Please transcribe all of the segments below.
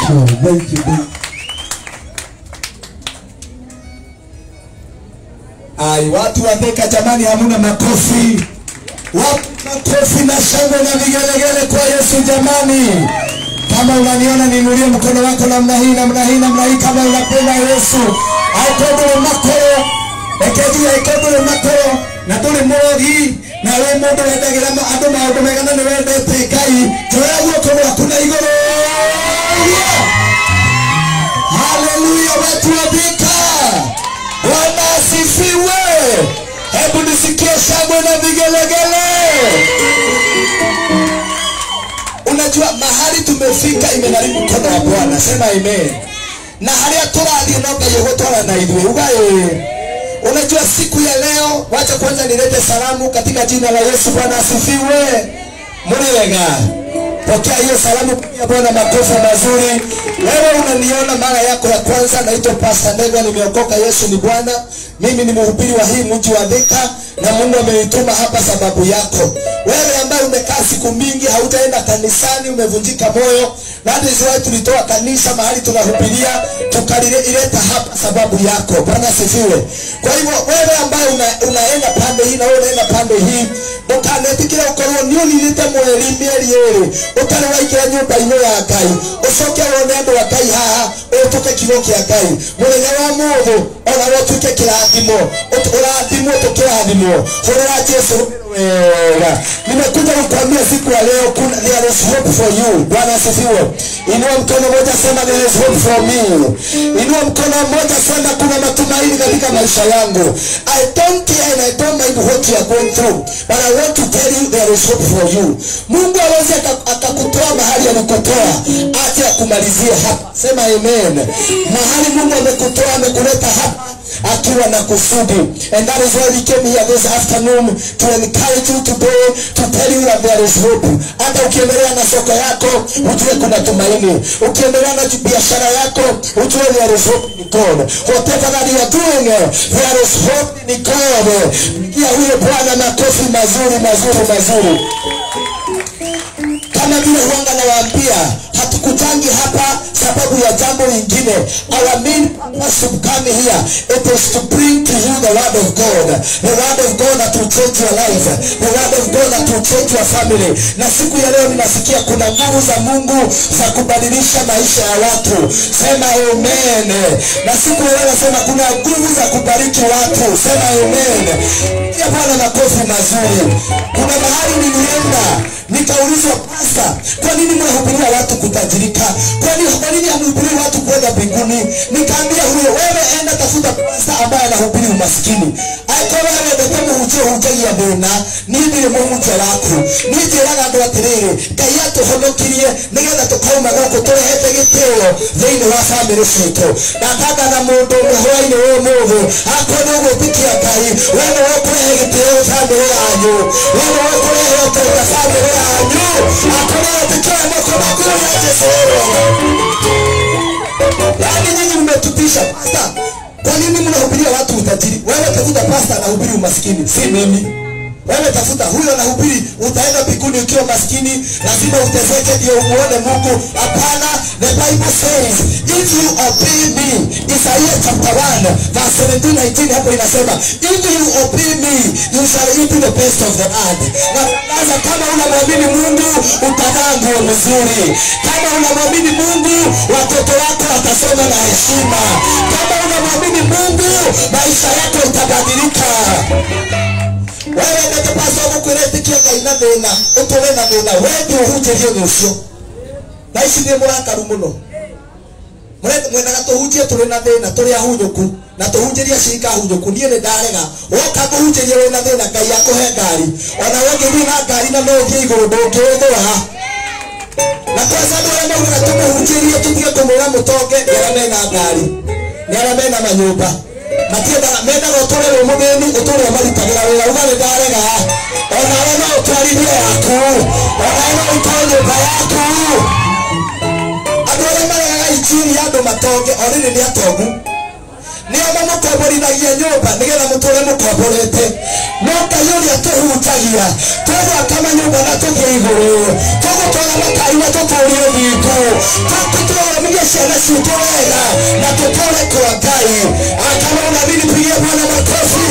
you, thank you, thank you. Ai, watu wa Thika jamani, hamuna makofi. Wapi makofi na shangwe na vigelegele kwa Yesu jamani. Kama unaniona niinulie mkono wako namna hii namna hii namna hii, kama unapenda Yesu. Aikondole makoro ekegia ikondole makoro na ndũrĩ mũrogi na wĩ mũndũ wendagĩra ma- andũ maũndũ mega na nĩ wendete Ngai njoya guoko gwaku na igũrũ Haleluya, watu wa Thika, Bwana asifiwe. Hebu nisikie shangwe na vigelegele. Unajua mahali tumefika imegharimu mkono wa Bwana, sema amen. Na haria tũrathiĩ no Ngai ũgũtwara na ithuĩ uga ĩĩ. Unajua siku ya leo, wacha kwanza nilete salamu katika jina la Yesu. Bwana asifiwe. Muri wega, pokea hiyo salamu, pigia Bwana makofi mazuri. Wewe unaniona mara yako ya kwanza, naitwa Pastor Ndegwa, nimeokoka. Yesu ni Bwana. Mimi ni mhubiri wa hii mji wa Thika na Mungu amenituma hapa sababu yako. Wewe ambaye umekaa siku mingi hautaenda kanisani, umevunjika moyo, na that is why tulitoa kanisa mahali tunahubiria tukalileta hapa sababu yako. Bwana asifiwe. Kwa hivyo wewe ambaye una, unaenda pande hii na wewe unaenda pande hii ndũkanetikĩre gũkorwo nĩ ũninĩte mweri mĩeri ĩrĩ ũtarĩ waingĩra nyũmba-inĩ ya ngai ũcoke wone andũ a ngai haha ũtũke kiugo kĩa ngai mũthenya wa mũthũ ona wotuĩke kĩrathimo ũt- ũrathimwo tũkĩrathimwo hũrĩra jesu wega nimekuja kukwambia siku ya leo kuna there is hope for you bwana asifiwe inua mkono moja sema there is hope for me inua mkono moja sema kuna matumaini katika maisha yangu i don't care and i don't mind what you are going through but i want to tell you there is hope for you mungu awezi akakutoa mahali alikutoa aje akumalizie hapa sema amen mahali mungu amekutoa amekuleta hapa akiwa na kusudi and that is why we came here this afternoon to encourage you today to tell you that there is hope hata ukiendelea na soko yako ujue kuna tumaini ukiendelea na biashara yako ujue there is hope in God whatever that you are doing there is hope in God pigia huyo bwana makofi mazuri mazuri mazuri kama vile huanga nawaambia hatukujangi hapa sababu ya jambo lingine our main purpose of coming here it is to bring to you the word of god the word of god that will change your life the word of god that will change your family na siku ya leo ninasikia kuna nguvu za mungu za kubadilisha maisha ya watu sema amen na siku ya leo nasema kuna nguvu za kubariki watu sema amen ya bwana makofi mazuri kuna mahali nilienda nikaulizwa pasta kwa nini mnahubiria watu kutajirika kwa nini kwa nini hamhubirii watu kwenda mbinguni nikaambia huyo wewe enda tafuta pasta ambaye anahubiri umaskini akorwo wendete mũhunjia ũhunjagia thĩna niĩ ndirĩ mũhunjia waku niĩ njĩraga andũ atĩrĩrĩ ngai atũhonokirie nĩgetha tũkauma gũkũ tũrehete gĩtĩo thĩinĩ wa bamĩrĩ citũ ndatanga na mũndũ ũmwe hwainĩ wa ũmũthĩ akorwo nĩ ũgwĩtĩkia ngai we nĩ wekũrehe gĩtĩo bamĩrĩ yanyu we nĩ wekũrehe ũtũũra bamĩrĩ yanyu akorwo wetĩkia moko maku ya Jesũ yaani nyinyi mmetupisha pasta kwa nini mnahubiria watu utajiri wewe tafuta pasta anahubiri umaskini si mimi wewe tafuta huyo anahubiri utaenda mbinguni ukiwa maskini lazima uteseke ndio umuone mungu hapana the bible says if you obey me isaia chapter 1 verse 17 19 hapo inasema if you obey me you shall eat the best of the earth na sasa kama unamwamini mungu utavaa nguo mzuri kama unamwamini mungu watoto wako watasoma na heshima kama unamwamini mungu maisha yako itabadilika wewe ndetepaswa gukwira itikia ngai na thina uture na thina wendi uhunjirie ni ucio na ici nĩ mũrakaru mũno Mũre- mwendaga tũhunjie tũrĩ na thĩna tũrĩ ahunyũku na tũhunjĩrie cinga hunyũku niĩ nĩ ndarega woka mũhunjĩrie wĩ na thĩna ngai akũhe ngari ona wengĩthiĩ na ngari na no ũthiĩ igũrũ ndũngĩũthũra na kwanza andũ arĩa maugaga tũmũhunjĩrie tũtige kũmwĩra mũtonge nĩ arĩa mena ngari nĩ arĩa mena manyũmba matiendaga mendaga ũtũre wĩ mũthĩni ũtũre ũmarutagĩra wĩra uga nĩ ndarega onawe no ũtwarithie yaku onawe no ũikare nyũmba yaku andũ arĩa maregaga injiri ya andũ matonge o rĩrĩ nĩ atongu nĩo mamũkomborithagia nyũmba nĩgetha mũtũre mũkomborete no ngai ũrĩa tũhutagia tũgwaka manyũmba na tũthiĩ igũrũ tũgũtwara makai na tũtũrie thingo tũtũthomithie ciana citũ wega na tũtũre kwa ngai akama unabidi pigie bwana makofi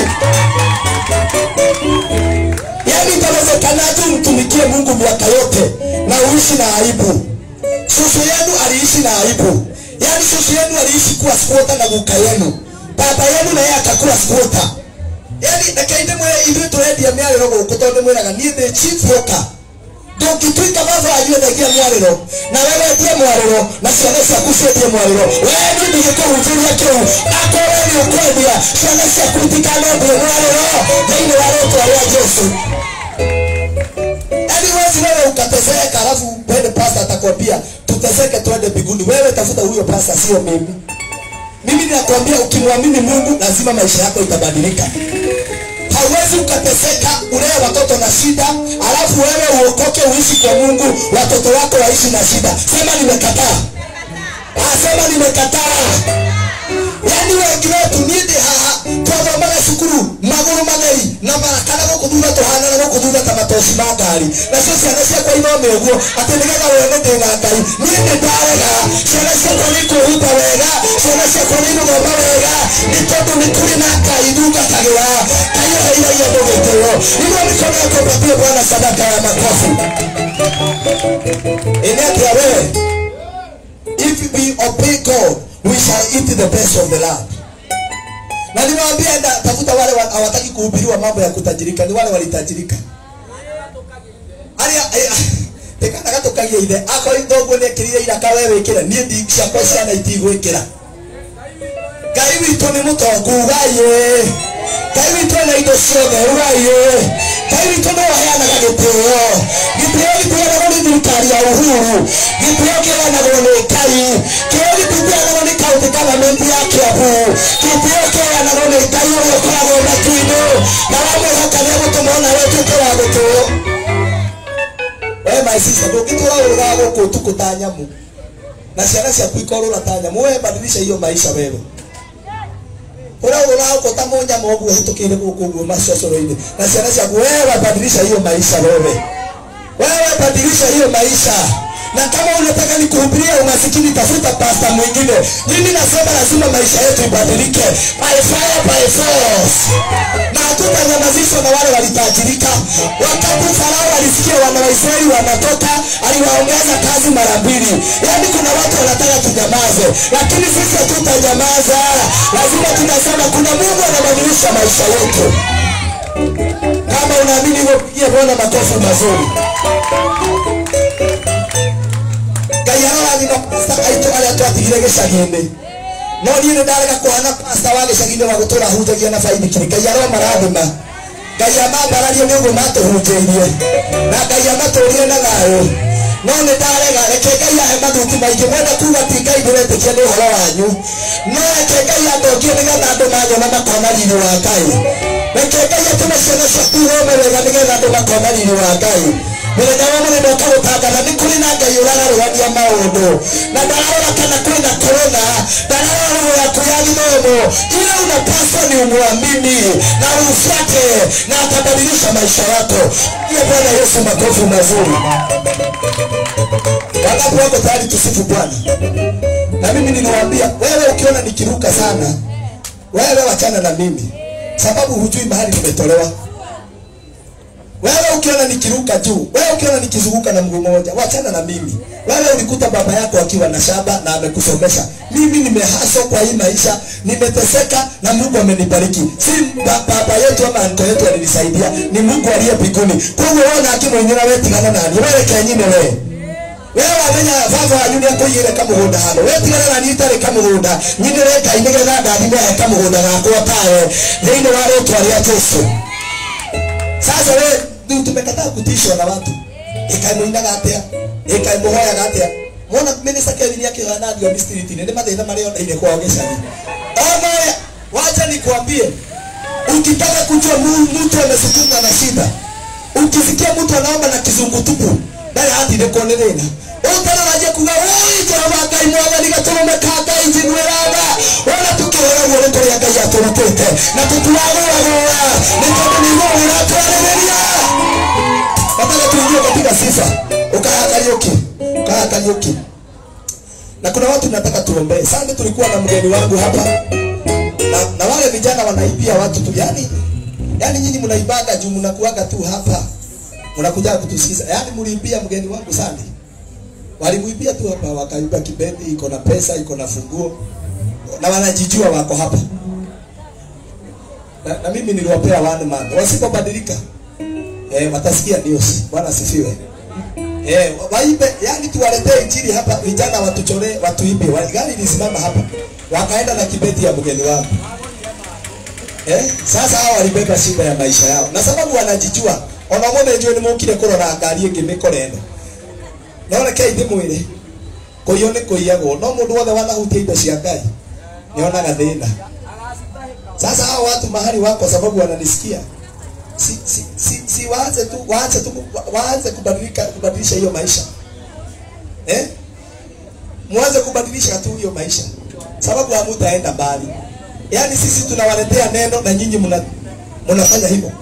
yaani itawezekanaje umtumikie mungu miaka yote na uishi na aibu susu yenu aliishi na aibu yaani susu yenu aliishi kuwa squota na guka yenu baba yenu na yeye akakuwa squota yaani reke mwĩre ithuĩ tũrendia mĩarĩro gũkũ tondũ ndĩmwĩraga niĩ ndĩ chief yoka ndũngĩtuĩka baba wanyu endagia mwarĩro na wewe endie mwarĩro na ciana ciaku ciendie mwarĩro wewe niĩ ndigĩkũhunjĩria kĩu akorwo nĩ ũkwendia ciana ciaku itikanendie mwarĩro thĩinĩ wa rĩtwa rĩa jesu yaani wezi wewe ukateseka alafu pende pasta atakwambia tuteseke twende mbinguni wewe tafuta huyo pasta sio mimi mimi ninakwambia ukimwamini mungu lazima maisha yako itabadilika hauwezi ukateseka ulee watoto na shida alafu wewe uokoke uishi kwa mungu watoto wako waishi na shida sema nimekataa Ah, sema nimekataa yani wengi wetu nindi haha twathomaga cukuru magũrũ matheri na marakana gũkũ thutha tũhanana gũkũ thutha ta matoci ma ngari nacio ciana ciakwa ithome ũguo atĩ nĩgetha wone ndĩna ngai niĩ nĩ ndarega ciana ciakwa nĩ kwĩhumba wega ciana ciakwa nĩ gũthoma wega nĩ tondũ nĩ kũrĩ na ngai ndungatagĩra ngai ũheiragia andũ gĩtĩo niguo mĩkono yako mpatie bwana sadaka ya makofi ĩnĩ atĩa wewe if we obey God we shall eat the best of the land na nimewambia enda tafuta wale wa- hawataki kuhubiriwa mambo ya kutajirika ni wale walitajirika aria tekanaga tukagia ithe akorwo thoguo nekirire iraka we wikire niĩ ndi ciakwa ciana itigwikira ngai witũ nĩ mũtongu ugaiyĩ ngai witũ ena indo ciothe ugaiyĩ ngai witũ nĩ waheanaga gĩtĩo gĩtĩo gĩtĩanagwo nĩ thirikari ya uhuru gĩtĩo kĩheanagwo nĩ ngai kĩo gĩtĩanagwo nĩ kaunti government ya kiambu gĩtĩo kĩheanagwo nĩ ngai ũrĩa ũkoragwo matu-inĩ na wamwĩhoka nĩ egũtũma ona we tuĩke wa gũtũo we my sister ndũngĩtũra ũrũgaga gũkũ ũtukũ ta nyamũ na ciana ciaku ikorũra ta nyamũ we badilisha hiyo maisha wewe ũraũra huko ta mũnyama ũguo hĩtũkĩire gũkũ ũguo macocoro-inĩ na ciana ciaku wewe badilisha hiyo maisha wewe wewe badilisha hiyo maisha na kama unataka nikuhubiria umasikini tafuta pasta mwingine mimi nasema lazima maisha yetu ibadilike by fire by force na hatutanyamazishwa na wale walitajirika wakati farao alisikia wana waisraeli wanatoka aliwaongeza kazi mara mbili yaani kuna watu wanataka tunyamaze lakini sisi hatutanyamaza lazima tunasema kuna mungu anabadilisha maisha yetu kama unaamini hivyo pigie bwana makofi mazuri ngai arorathima pasta aitũ arĩa twatigire gĩcagi-inĩ no niĩ nĩ ndarega kũhana pasta wa gĩcagi-inĩ wa gũtũra hunjagia na baithikiri ngai aromarathima ngai amambararie nĩ ũguo matũhunjĩirie na ngai amatũrire na thayũ no nĩ ndarega reke ngai ahe mathuti maingĩ mwenda kuga ti ngai ndĩretĩkia nĩ ũhoro wanyu no reke ngai andongie nĩgetha andũ manyona makona riri wa ngai reke ngai atũme ciana ciaku ihome wega nĩgetha andũ makona riri wa ngai mũthenya wa mũthenya ũkagũtangatha nĩ kũrĩ na ngai ũrararũgania maũndũ na ndararora kana kwĩna korona ndararora roho yaku ya gĩthomo ile unapaswa ni umwamini na umfuate na atabadilisha maisha yako iye bwana yesu makofi mazuri wangapi wako tayari tusifu bwana na mimi niliwaambia wewe ukiona nikiruka sana wewe wachana na mimi sababu hujui mahali nimetolewa wewe ukiona nikiruka juu wewe ukiona nikizunguka na mguu mmoja wachana na mimi wewe ulikuta baba yako akiwa na shamba na amekusomesha mimi nimehaswa kwa hii maisha nimeteseka na mungu amenibariki si ba, baba yetu ama anko yetu alinisaidia ni mungu aliye mbinguni koguo wona akimwenyera wetigana nani wereke nyine we wewe wamenya baba wanyu nĩ akũigĩre kamũgũnda hano wetigana na niĩ itarĩ kamũgũnda nyinĩre ngai nĩgetha ndathime he kamũgũnda gakwa tawe thĩinĩ wa rĩtwa rĩa jesu sasa we rĩu tumekataa kutishwa na watu ĩkaimũinaga atĩa ĩkaimũhoyaga atĩa mona minista kevin akĩhana thiomi street-inĩ nĩ mathĩna marĩa onaine kwao gĩcagi onoya wacha nikwambie ukitaka kujua mu- mtu amesukumwa na shida ukisikia mtu anaomba na kizungu tupu ndarĩ hatindĩkwo nĩ thĩna ũtararagia kuga woi jehova ngai mwathani gatũrũme ka ngai njiguĩraga wona tũkĩhũra guo nĩ kũrĩa ũtũrutĩte na tũtiragũragũra nĩ tondũ nĩguo ũratwarĩrĩria nataka tuingie katika sifa ukaha Kariuki ukaha Kariuki na kuna watu nataka tuombee sasa tulikuwa na mgeni wangu hapa na, na wale vijana wanaibia watu tu yani yani nyinyi mnaibaga juu mnakuaga tu hapa mnakuja kutusikiza yani mliibia mgeni wangu sana walimuibia tu hapa wakaiba kibendi iko na pesa iko na funguo na wanajijua wako hapa na, na mimi niliwapea one month wasipobadilika eh, watasikia news bwana asifiwe eh, waibe yani tuwaletee injili hapa vijana watuchore watuibe Wa- gari ilisimama hapa wakaenda na kibeti ya mgeni wangu eh, sasa hao walibeba shida ya maisha yao na sababu wanajijua ona mone njue nä må kire kå rora ngari ä ngä mä koreno no rekei ndä mwä re kå iyå nä kå iyagwo no må ndå wothe wanahutia indo cia ngai nä onaga thä na sasa hao watu mahali wako sababu wananisikia si, si, si, si waanze tu waanze tu waanze kubadilika kubadilisha hiyo maisha eh mwanze kubadilisha tu hiyo maisha sababu hamutaenda mbali yaani sisi tunawaletea neno na nyinyi mna mnafanya hivyo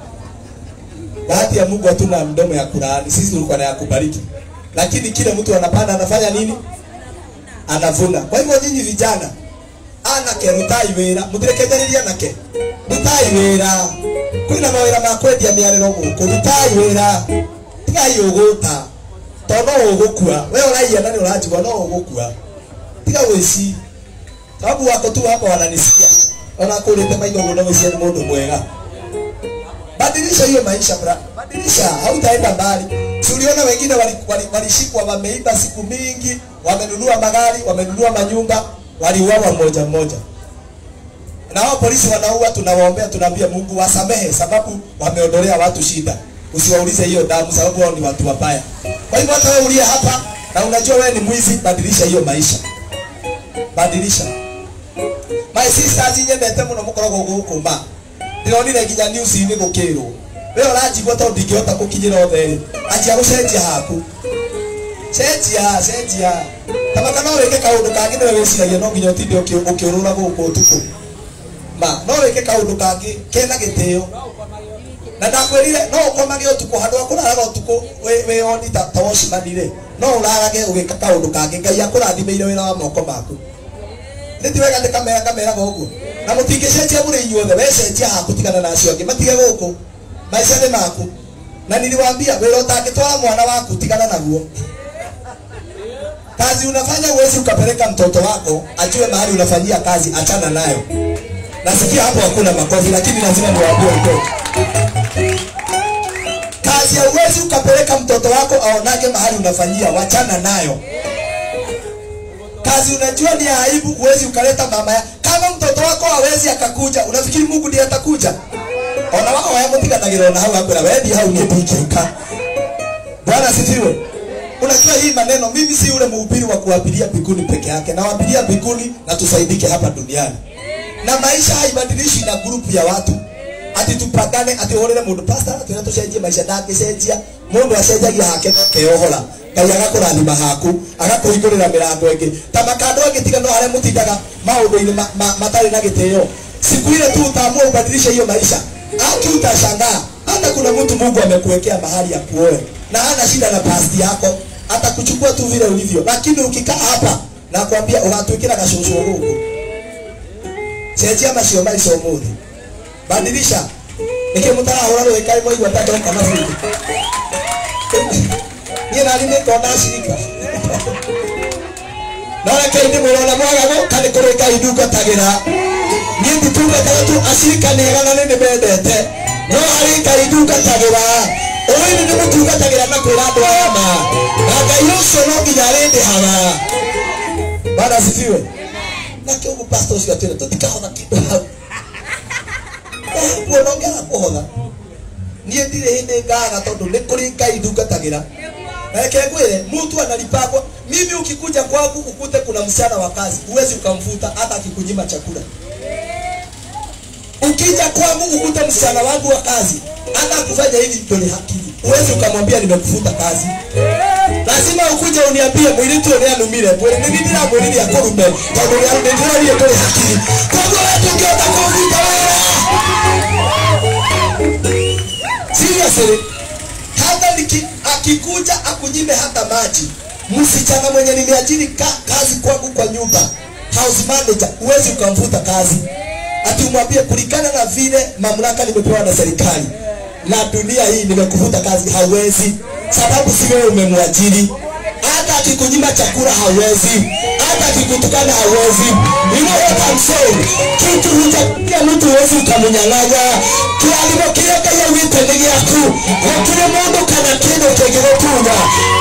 bahati ya Mungu hatuna mdomo ya kulaani sisi tulikuwa na ya kubariki lakini kile mtu anapanda anafanya nini anavuna kwa hivyo nyinyi vijana anake rutai wira mutirekethereria nake rutai wira kwina mawira ma kwendia miariro guku rutai wira tigai uguta tondu no ugukua we uraia na ni uranjigua no ugukua tiga wici sababu wako tu hapa wananisikia ona kurite maitho muno wici ni mundu mwega badilisha hiyo maisha bra badilisha hautaenda mbali tuliona wengine walishikwa wali, wali walishikwa wameiba siku mingi wamenunua magari wamenunua manyumba waliuawa mmoja mmoja na wao polisi wanaua tunawaombea tunaambia mungu wasamehe sababu wameondolea watu shida usiwaulize hiyo damu sababu wao ni watu wabaya kwa hivyo hata wewe uliye hapa na unajua wewe ni mwizi badilisha hiyo maisha badilisha my sisters nyendete muno mukoragwo guku ma ndironire nginya news-inĩ gũkĩrwo we ũranjigua tondũ ndingĩhota gũkinyĩra othe-rĩ anjia gũcenjia haku cenjia cenjia tamaka no wĩke kaũndũ kangĩ nĩwe wĩciragia no nginya ũtinde ũkĩ- ũkĩũrũra gũkũ ũtukũ ma no wĩke kaũndũ kangĩ kena gĩtĩo na ndakwĩrire no ũkomage ũtukũ handũ ha kũraraga ũtukũ wĩ- wĩyoni ta ta wocimani-rĩ no ũrarage ũgĩka kaũndũ kangĩ ngai akũrathimĩire wĩra wa moko maku nĩ ti wega ndĩkamera ngameraga ũguo na mũtingĩcenjia mũrĩ inyuothe wecenjia haku tigana na acio angĩ matige gũkũ maica nĩ maku na niliwaambia wĩra ũtangĩtwara mwana waku tigana naguo kazi unafanya huwezi ukapeleka mtoto wako ajue mahali unafanyia kazi achana nayo nasikia hapo hakuna makofi lakini lazima niwaambie ukweli kazi ya uwezi ukapeleka mtoto wako aonage mahali unafanyia wachana nayo kazi unajua ni ya aibu huwezi ukaleta mama ya kama mtoto wako hawezi akakuja unafikiri mungu ndiye atakuja ona wao wayamutiganagĩra ona hau akwĩra wendi hau niĩ ndingĩũka bwana asifiwe unajua hii maneno mimi si ule mhubiri wa kuwabiria mbinguni peke yake nawabiria mbinguni na tusaidike hapa duniani na maisha haibadilishwi na grupu ya watu ati tupagane ati ũhũrĩre mũndũ pastor twĩra tũcenjie maisha ndangĩcenjia mũndũ acenjagia hake no keohora ngai agakũrathima haku agakũhingũrĩra mĩrango ĩngĩ ta makando angĩtiga no harĩa mũtindaga maũndũ-inĩ ma, ma, matarĩ na gĩtĩo siku ile tu utaamua ubadilishe hiyo maisha aki utashangaa hata kuna mtu mungu amekuwekea mahali ya kuoe na hana shida na pasti yako atakuchukua tu vile ulivyo lakini ukikaa hapa nakwambia ũgatwĩkĩra gacũcũ gũkũ cenjia macio maica ũmũthĩ badilisha nĩkĩ mũtarahũra rũĩ kaĩ mwaigua ta ndoka na bundi niĩ nani nĩngona cirika no rekei ndĩmwĩra ona mwagago kanĩ kũrĩ ngai ndungatagĩra niĩ nditungataga tu acirika nĩ ega na nĩ nĩmendete no harĩ ngai ndungatagĩra ũĩ nĩ ndĩmũtungatagĩra na kwĩra andũ aya ma na ngai ũcio no nginya arĩndĩhaga bana asifiwe na kĩũgũ pastor ũcio atwĩra tũtikahona kĩndũ hau kuona ũngĩaga kũhotha niĩ ndirĩ hĩndĩ ngaga tondũ nĩ kũrĩ ngai ndungatagĩra na reke ngwĩre mtu analipagwa mimi ukikuja kwangu ukute kuna msichana wa kazi huwezi ukamfuta hata akikunyima chakula ukija kwangu ukute msichana wangu wa kazi hata kufanya hivi ndole hakili huwezi ukamwambia nimekufuta kazi lazima ukuje uniambie mwiritu ũrĩa numire mwĩrĩ nĩ ndĩramwĩrire akũrume tondũ nĩndĩrorire ndũrĩ hakiri koguo we ndũngĩhota kũ atiri hata niki, akikuja akunyime hata maji msichana mwenye nimeajiri ka, kazi kwangu kwa nyumba house manager huwezi ukamvuta kazi ati umwambie kulingana na vile mamlaka nimepewa na serikali na dunia hii nimekuvuta kazi hawezi sababu si wewe umemwajiri hata akikunyima chakula hawezi hata akikutukana hawezi you know what I'm saying kitu hujakia mtu huwezi ukamnyang'anya kialimo kĩrĩa ngai augĩte nĩ gĩaku gũtirĩ mũndũ kana kĩndũ kĩngĩgũtunya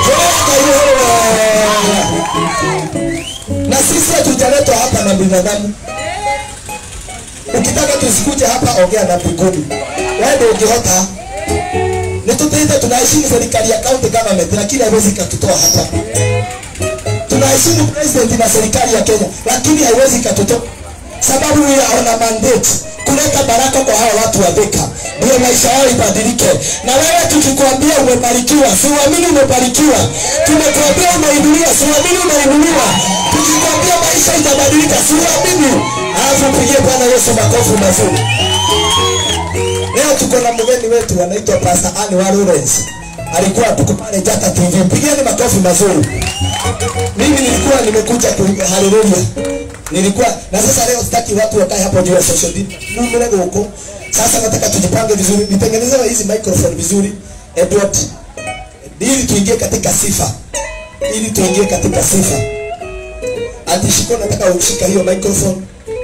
hũra ngai na sisi hatujaletwa hapa na binadamu ukitaka tusikuje hapa ongea na mbinguni wewe ndio ungehota ni tutaita tunaheshimu serikali ya county government lakini haiwezi katutoa hapa tunaheshimu president na serikali ya Kenya lakini haiwezi katutoa sababu we are on a mandate kuleta baraka kwa hawa watu wa Thika ndio maisha yao ibadilike na wewe tukikwambia umebarikiwa siuamini umebarikiwa tumekuambia umeinuliwa siuamini umeinuliwa tukikwambia maisha itabadilika siuamini alafu pigie Bwana Yesu makofi mazuri Leo tuko na mgeni wetu anaitwa Pastor Anne wa Lawrence. Alikuwa tuko pale Jata TV. Pigeni makofi mazuri. Mimi nilikuwa nimekuja ku haleluya. Nilikuwa na sasa leo sitaki watu wakae hapo juu ya social media. Mungu huko. Sasa nataka tujipange vizuri. Nitengenezewe hizi microphone vizuri. Edward. Ili tuingie katika sifa. Ili tuingie katika sifa. Ati shiko nataka ushika hiyo microphone.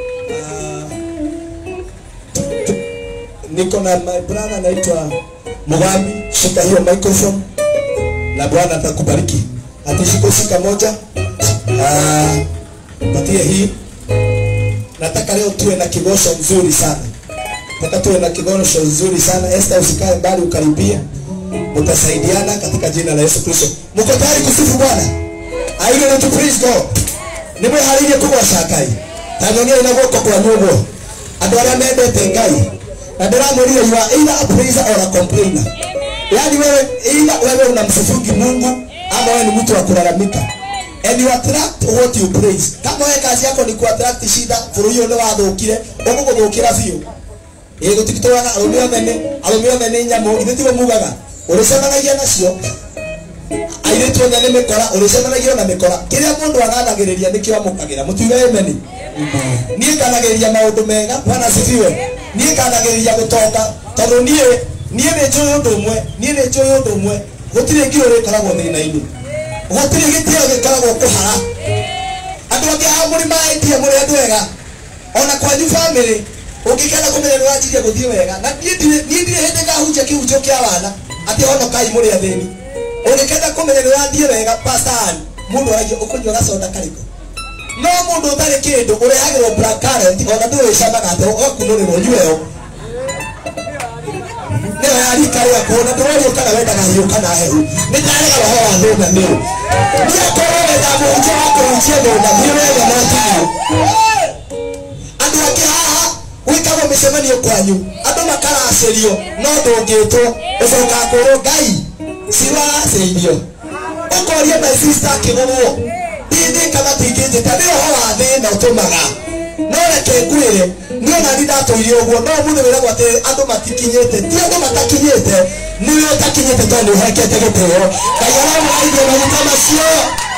niko na my brother anaitwa Mugambi, shika hiyo microphone na Bwana atakubariki. Atishiko shika moja. Ah, patie hii. Nataka leo tuwe na kigosho nzuri sana. Nataka tuwe na kigosho nzuri sana. Esther usikae mbali ukaribie. Mutasaidiana katika jina la Yesu Kristo. Mko tayari kusifu Bwana? Are you ready to praise God? Nimwe harire kugwaca Ngai. Tanyonia ina guoko kwa nyugo. Andũ arĩa mendete Ngai na ndiramwĩrire you are either a praiser or a complainer yaani wewe either wewe unamsifungi mungu ama wewe ni mtu wa kulalamika and you attract what you praise kama wewe kazi yako ni kuattract shida bũrũri ũyũ nĩ wathũkire ũgũgũthũkĩra biũ ĩ gũtigitũraga arũme othe nĩ arũme othe nĩ nyamũ ithe tigo mugaga ũrĩcemanagia nacio airĩtu othe nĩ mĩkora ũrĩcemanagia na mĩkora kĩrĩa mũndũ aganagĩrĩria nĩkĩo amũkagĩra mũtiuge ameni niĩ nganagĩrĩria maũndũ mega bwana asifiwe niĩ nganagĩrĩria gũtonga tondũ niĩ niĩ nĩ njũĩ ũndũ ũmwe niĩ nĩ njũĩ ũndũ ũmwe gũtirĩ ngiro rĩkoragwo thĩna-inĩ gũtirĩ gĩtĩo gĩkoragwo kũhara andũ angĩ a mũrĩ mahĩtie mũrĩ andũ ega ona kwanyu bamĩrĩ ũngĩkenda kũmenya nĩ wanjirie gũthiĩ wega na niĩ ndirĩ niĩ ndirĩ hĩndĩ ngahunjia kĩhunjio kĩa wana atĩ honokai mũrĩ athĩni ũngĩkenda kũmenya nĩ wathiĩ wega pastor mũndũ aragia ũkũnyua gacoda karĩkũ no mũndũ ũtarĩ kĩndũ ũrehagĩrwo black current ona ndũrĩcamaga atĩ ũgakunũrĩrwo nyweo nĩyo yarika rĩakwo na ndũrorio kana wendaga hiũ kana hehu nĩ ndarega roho wa thĩna nĩ ndiakorwo wenda mũhunjia wa kũhunjia thĩna thiĩ wega no tiyo andũ angĩ haha gwĩkagwo mĩcemanio kwanyu andũ makaracĩrio no ndũngĩtwo ũcoka kũrwo ngai ciracĩirio ũkoria my sister akĩgũrwo ndini kama tingĩnjĩta nĩ roho wa thĩna ũtũmaga no reke ngwĩre niĩ ona ni ndatũire ũguo no mũthĩ wĩragwo atĩ andũ matikinyĩte ti andũ matakinyĩte nĩwe ũtakinyĩte tondũ nĩũhekete gĩtĩo ngai aramũraithia maguta macio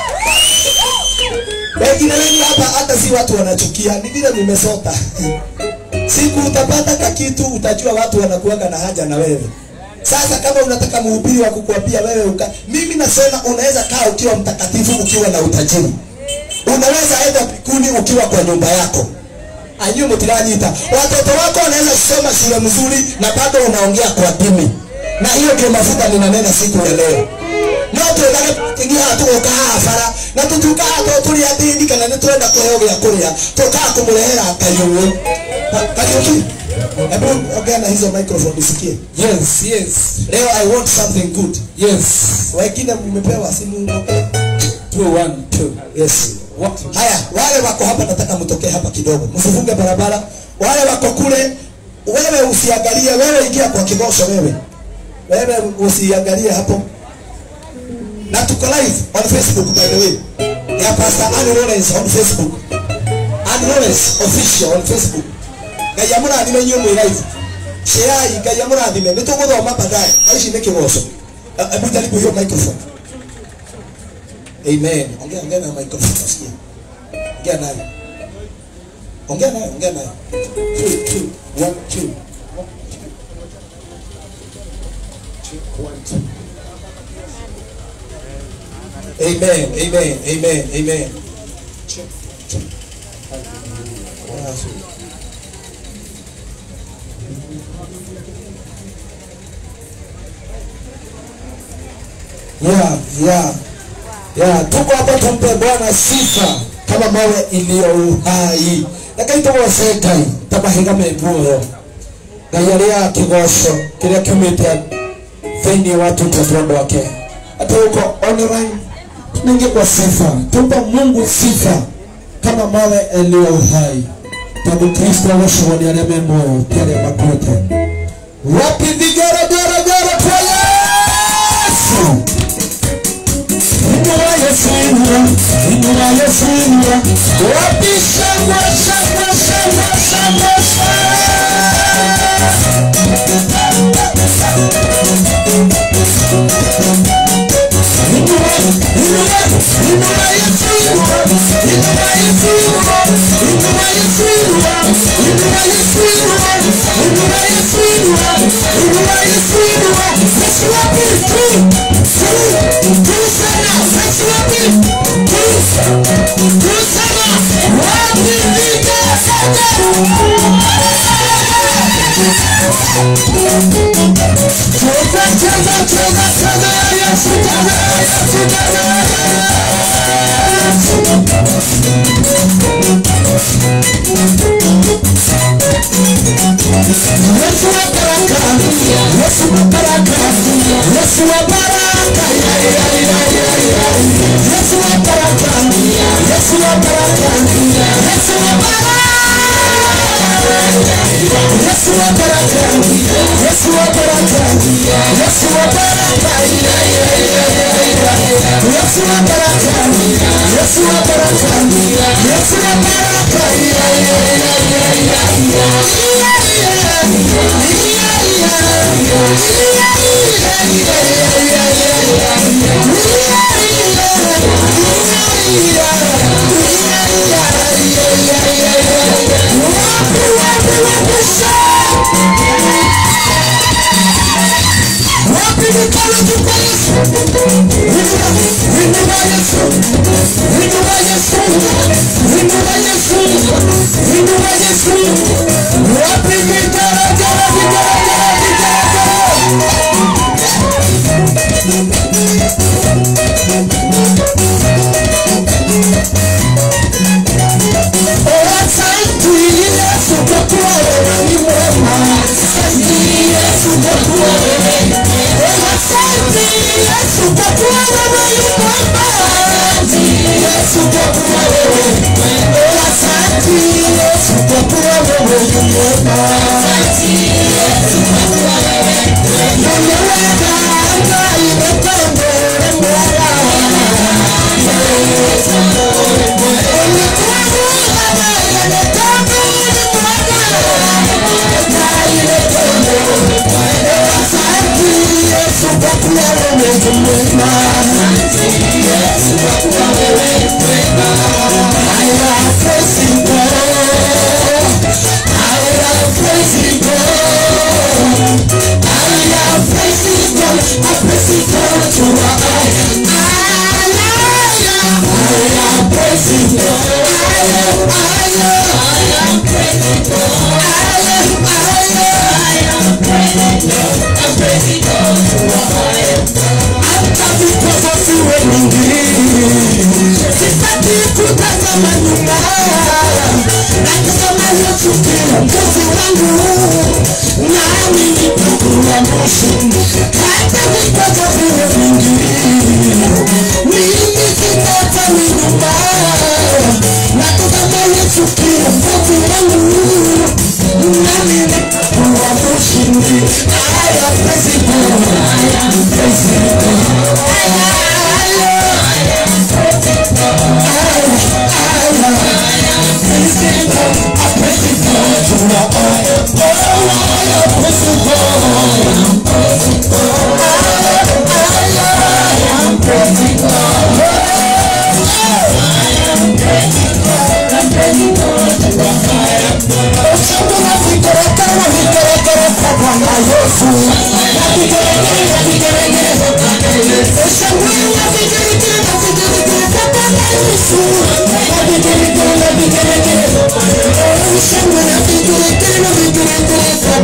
wengine wengi hapa hata si watu wanachukia ni vile nimesota siku utapata kakitu utajua watu wanakuaga na haja na wewe sasa kama unataka mhubiri wa kukuambia wewe uka, mimi nasema unaweza kaa ukiwa mtakatifu ukiwa na utajiri unaweza enda mbinguni ukiwa kwa nyumba yako anyu mtiranyita watoto wako wanaweza kusoma shule mzuri na bado unaongea kwa dini na hiyo ndio mafuta ninanena siku ya leo no twethage tũtingia tũgoka haha bara na tũtuĩkaga to tũrĩ athĩni kana nĩ twenda kũheo gĩa kũrĩa tũkaga kũmũrehera kariũĩ kariũki hebu ongea na hizo microphone nisikie Yes, yes, leo i want something good yes. wengine mmepewa simu okay? Two, one, two. yes What? haya wale wako hapa nataka mtokee hapa kidogo msifunge barabara wale wako kule wewe usiangalie wewe ingia kwa kigosho wewe wewe usiangalie hapo na tuko live on facebook by the way ya pastor Anne Lawrence on facebook Anne Lawrence official on facebook ngai amũrathime inyuĩ mwĩ live sheai ngai amũrathime nĩ tũgũthoma baadaye na ici nĩ kĩgoco Eh, hebu jaribu hiyo microphone amen ongea ongea na microphone nasikia ongea nayo ongea nayo ongea nayo two two one two Amen, amen, amen, amen. Yeah, yeah, yeah. Tuko hapa tumpe Bwana sifa kama mawe iliyo uhai. Rekai tugoce Ngai tamahiga me muoyo. Ngai arĩa kĩgoco kĩrĩa kiumĩte thĩinĩ wa tũtũ wake hata huko online tunaingia kwa sifa tumpa mungu sifa kama mawe yaliyo uhai tondũ kristo agocagwo nĩ arĩa me muoyo ti arĩa makuĩte wapi vigeregere kwa yesu inua yesu inua inua yesu inua wapi shangwe shangwe shangwe shangwe Yesu wa baraka, Yesu wa baraka, Yesu wa baraka, ya, ya, ya, ya, ya. Yesu wa baraka, Yesu wa baraka, Yesu wa baraka. Yesu wa baraka, Yesu wa baraka, Yesu wa baraka, ya, ya, ya, ya, ya. Yesu wa baraka, Yesu wa baraka, Yesu wa baraka, ya, ya, ya, ya, ya.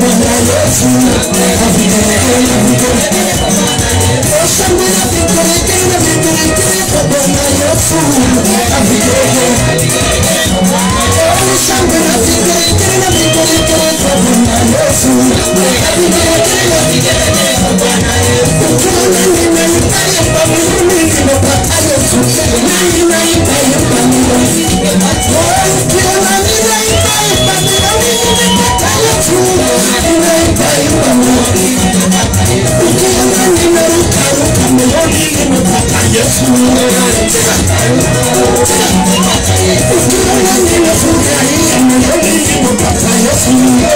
Bwana Yesu na vigelegele na vigelegele Shangwe na vigelegele na vigelegele kwa Bwana Yesu na vigelegele Shangwe na vigelegele na vigelegele kwa Bwana Yesu na vigelegele Ukiona nimeipa yamba mimi nimepata Yesu na nimeipa yamba mimi Ukiona nimeipa yamba mimi nimepata Yesu na nimeipa yamba mimi Ukiona nimeruka ruka moyoni nimepata Yesu Ukiona nimefurahia moyoni nimepata Yesu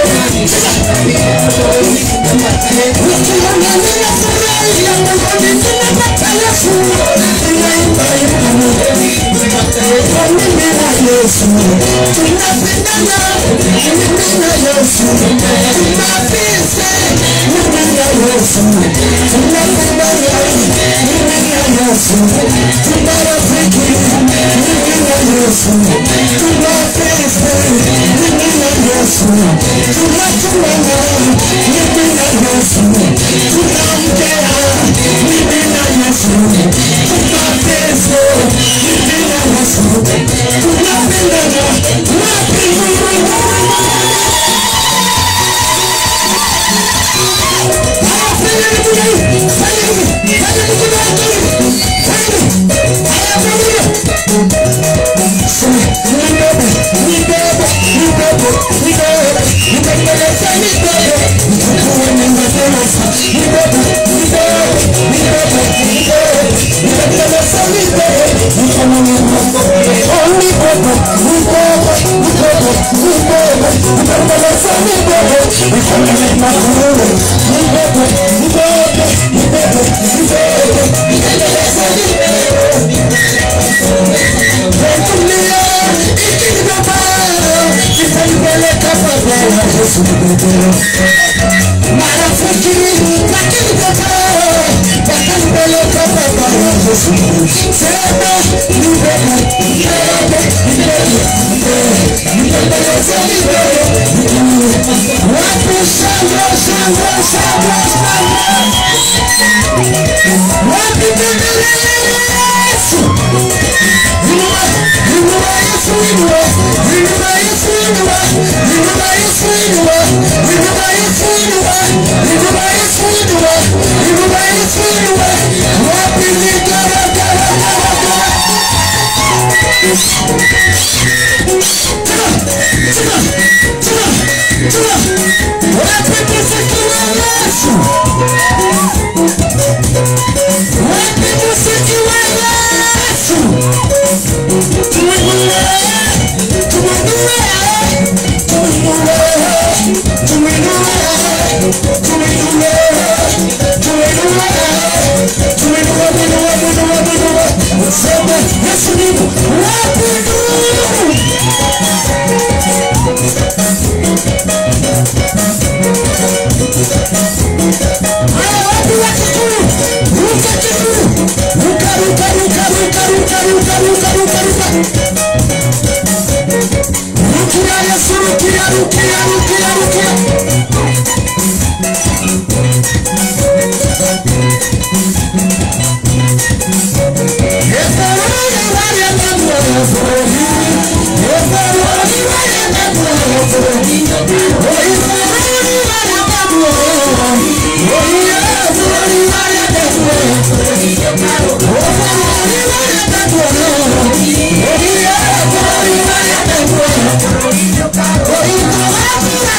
Ukiona nimefurahia moyoni nimepata Yesu Ninaimba imba moyoni Kwa mimi na Yesu tunapendana mimi na Yesu tunapise mimi na Yesu tunapendana mimi na Yesu tunarafiki mimi na Yesu tunapise mimi na Yesu tunatumana mimi na Yesu tunaongea mimi na Yesu tunapise mimi na Yesu tunapendana wapi marafiki lakini baba wakanipeleka baba ya Yesu sema ni wewe ni wewe ni wewe nipeleze ni wewe wapi shangwe shangwe shangwe shangwe wapi bendera ya Yesu inua inua Yesu inua inua Yesu inua inua Yesu inua inua Yesu inua inua Yesu inua inua Yesu inua wapi ni gara gara gara gara wapi muziki wa Yesu wapi muziki wa Yesu tumwinue tumwinue tumwinue tumwinue tumwinue tumwinue tumwinue mwinue mwinue mwinue sema Yesu ni wapi nuru Haya wapi wa Kikuyu? Ruka Kikuyu. Ruka, ruka, ruka, ruka, ruka, ruka, ruka, ruka, ruka. Rukia Yesu, rukia, rukia, rukia, rukia. Efaroni wale ngambo ya Efaroni. Efaroni wale ngambo ya Efaroni. Oh, Efaroni wale ngambo ya Efaroni. Oh, Efaroni wale ngambo ya Efaroni. Oh, Efaroni wale ngambo ya Efaroni. Oh, Efaroni wale ngambo ya Efaroni. Oh, Efaroni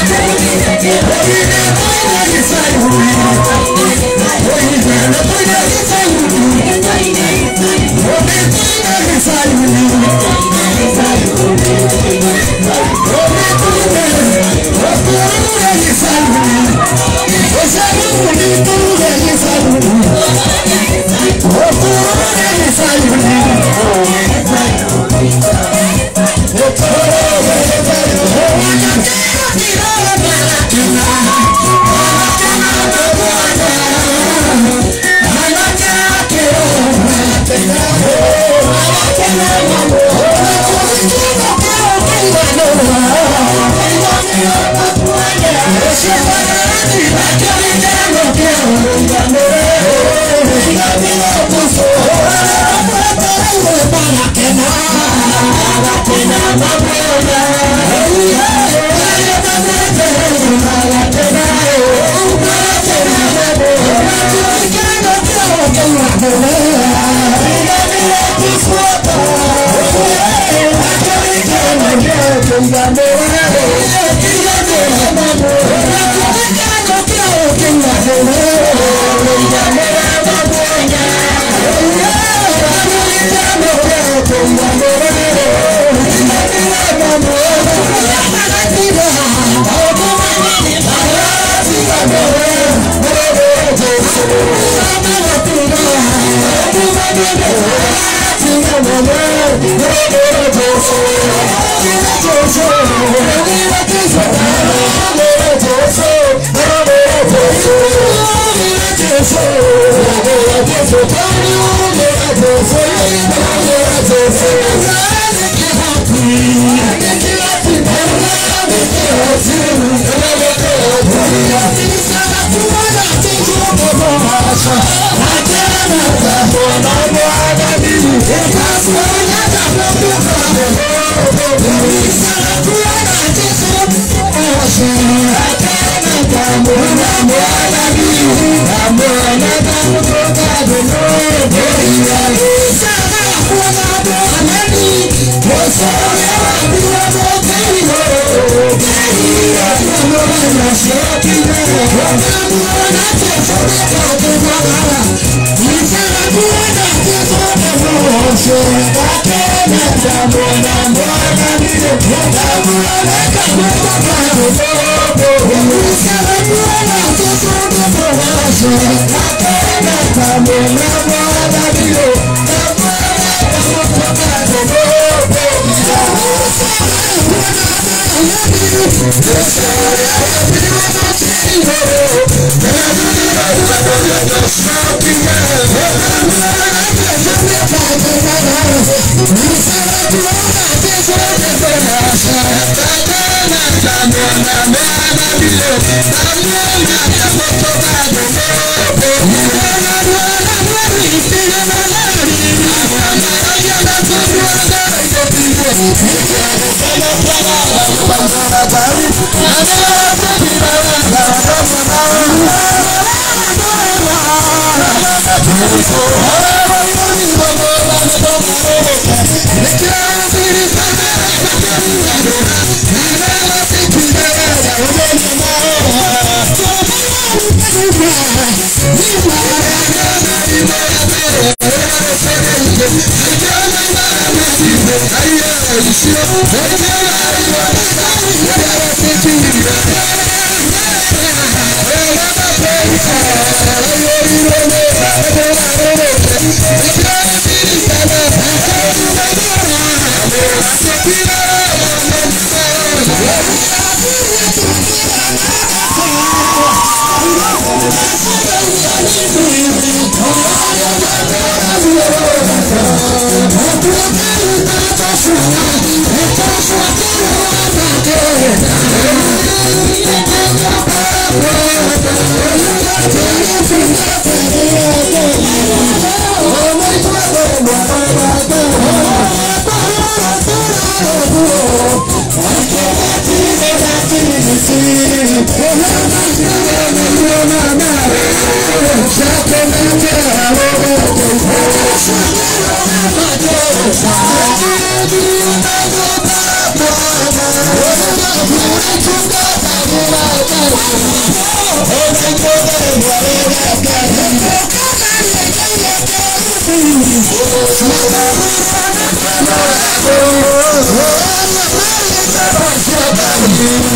Thank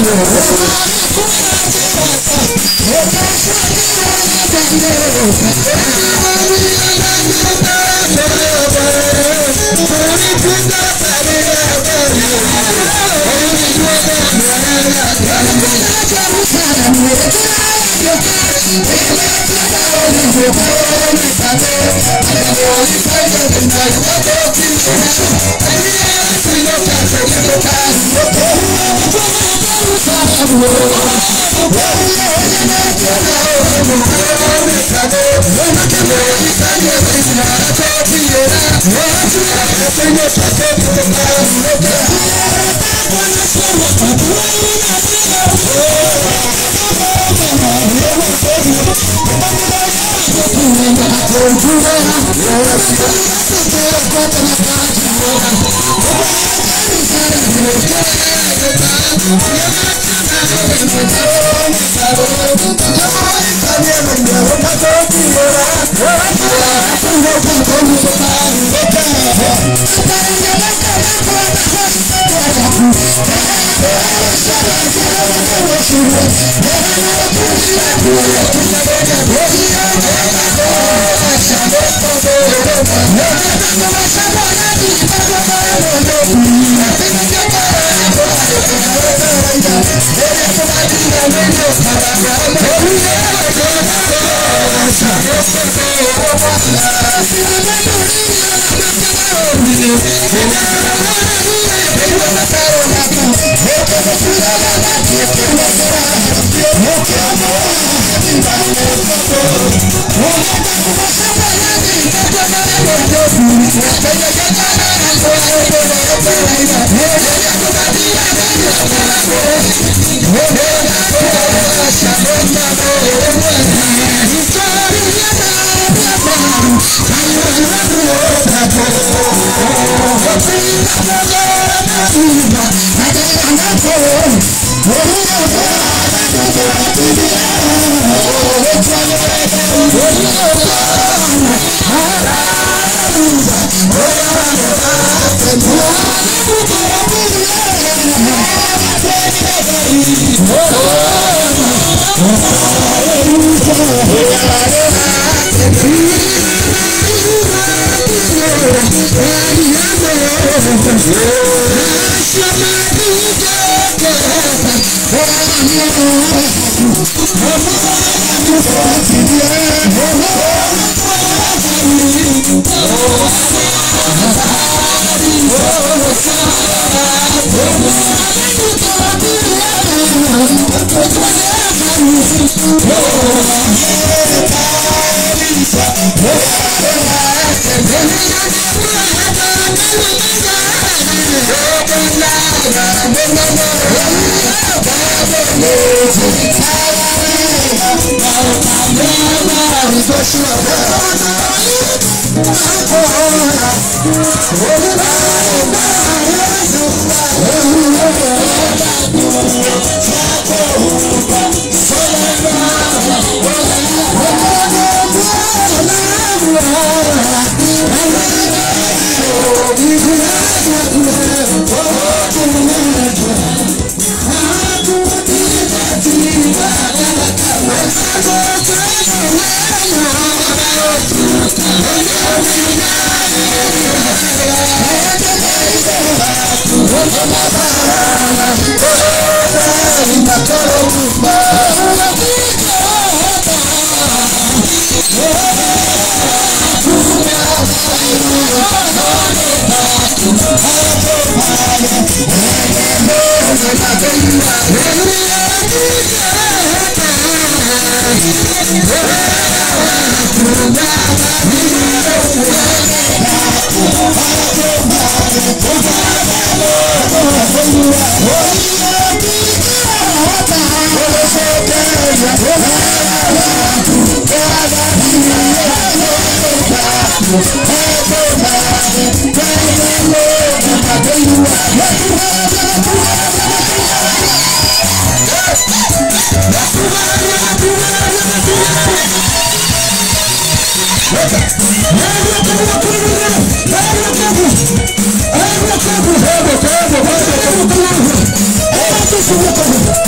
Thank you.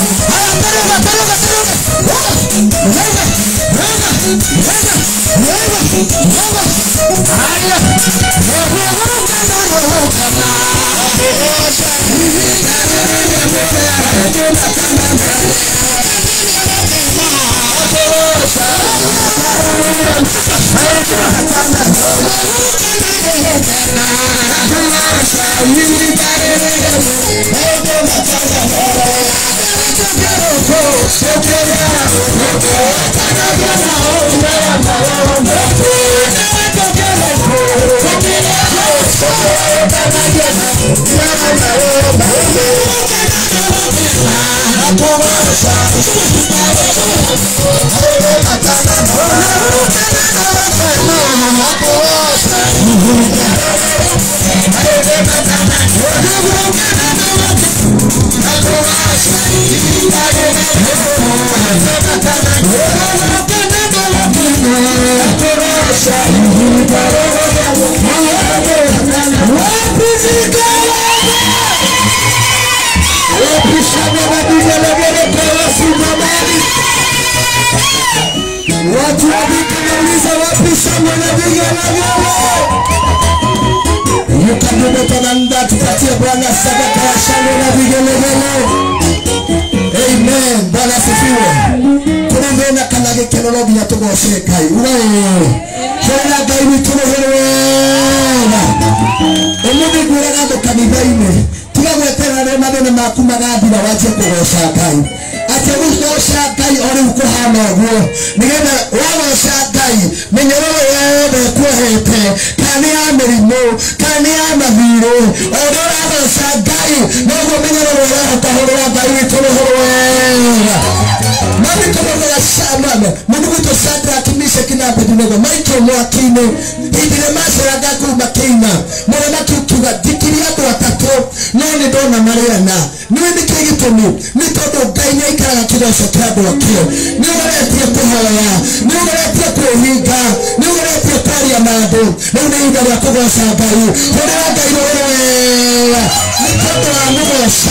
Watu wakiuliza wapi shamba na vigelegele? Yukadodotonanda tupatie Bwana sadaka ya shangwe na vigelegele. Amen. Bwana asifiwe. Kuna mbena kana gikeno no nginya tugoce Ngai. Ugai. Hera Ngai witũ rũhĩ wega. Ũmũthĩ ngwĩraga andũ kanitha-inĩ tiga gweterera rĩrĩa mathĩna maku magathira wanjie kũgoca Ngai atĩ gũgoca Ngai o rĩu kũhana ũguo nĩgetha wagoca Ngai mĩnyororo yothe ĩkuohete kana nĩ ya mĩrimũ kana nĩ ya mathirĩ o ũrĩa ũragoca Ngai noguo mĩnyororo ĩrahotahũrĩra Ngai witũ rũhĩ wega maandĩko maugaga Shamama mũndũ gwitũ Shadrach Meshach na Abednego maikio mwaki-inĩ hĩndĩ ĩrĩa maceranga kũu makĩina mũthamaki ũkiuga thikiria andũ atatũ no nĩ ndona marĩana nĩwe nĩkĩĩ gĩtũmi nĩ tondũ ngai nĩ aikaraga kĩgoco kĩa andũ akĩo nĩ ũgeretie kũhoya nĩ ũgeretie kwĩhinga nĩ ũgeretie kwaria na andũ rĩu nĩ ihinda rĩa kũgoca ngai hũrĩra ngai rũĩ wega nĩ tondũ wa mũgoca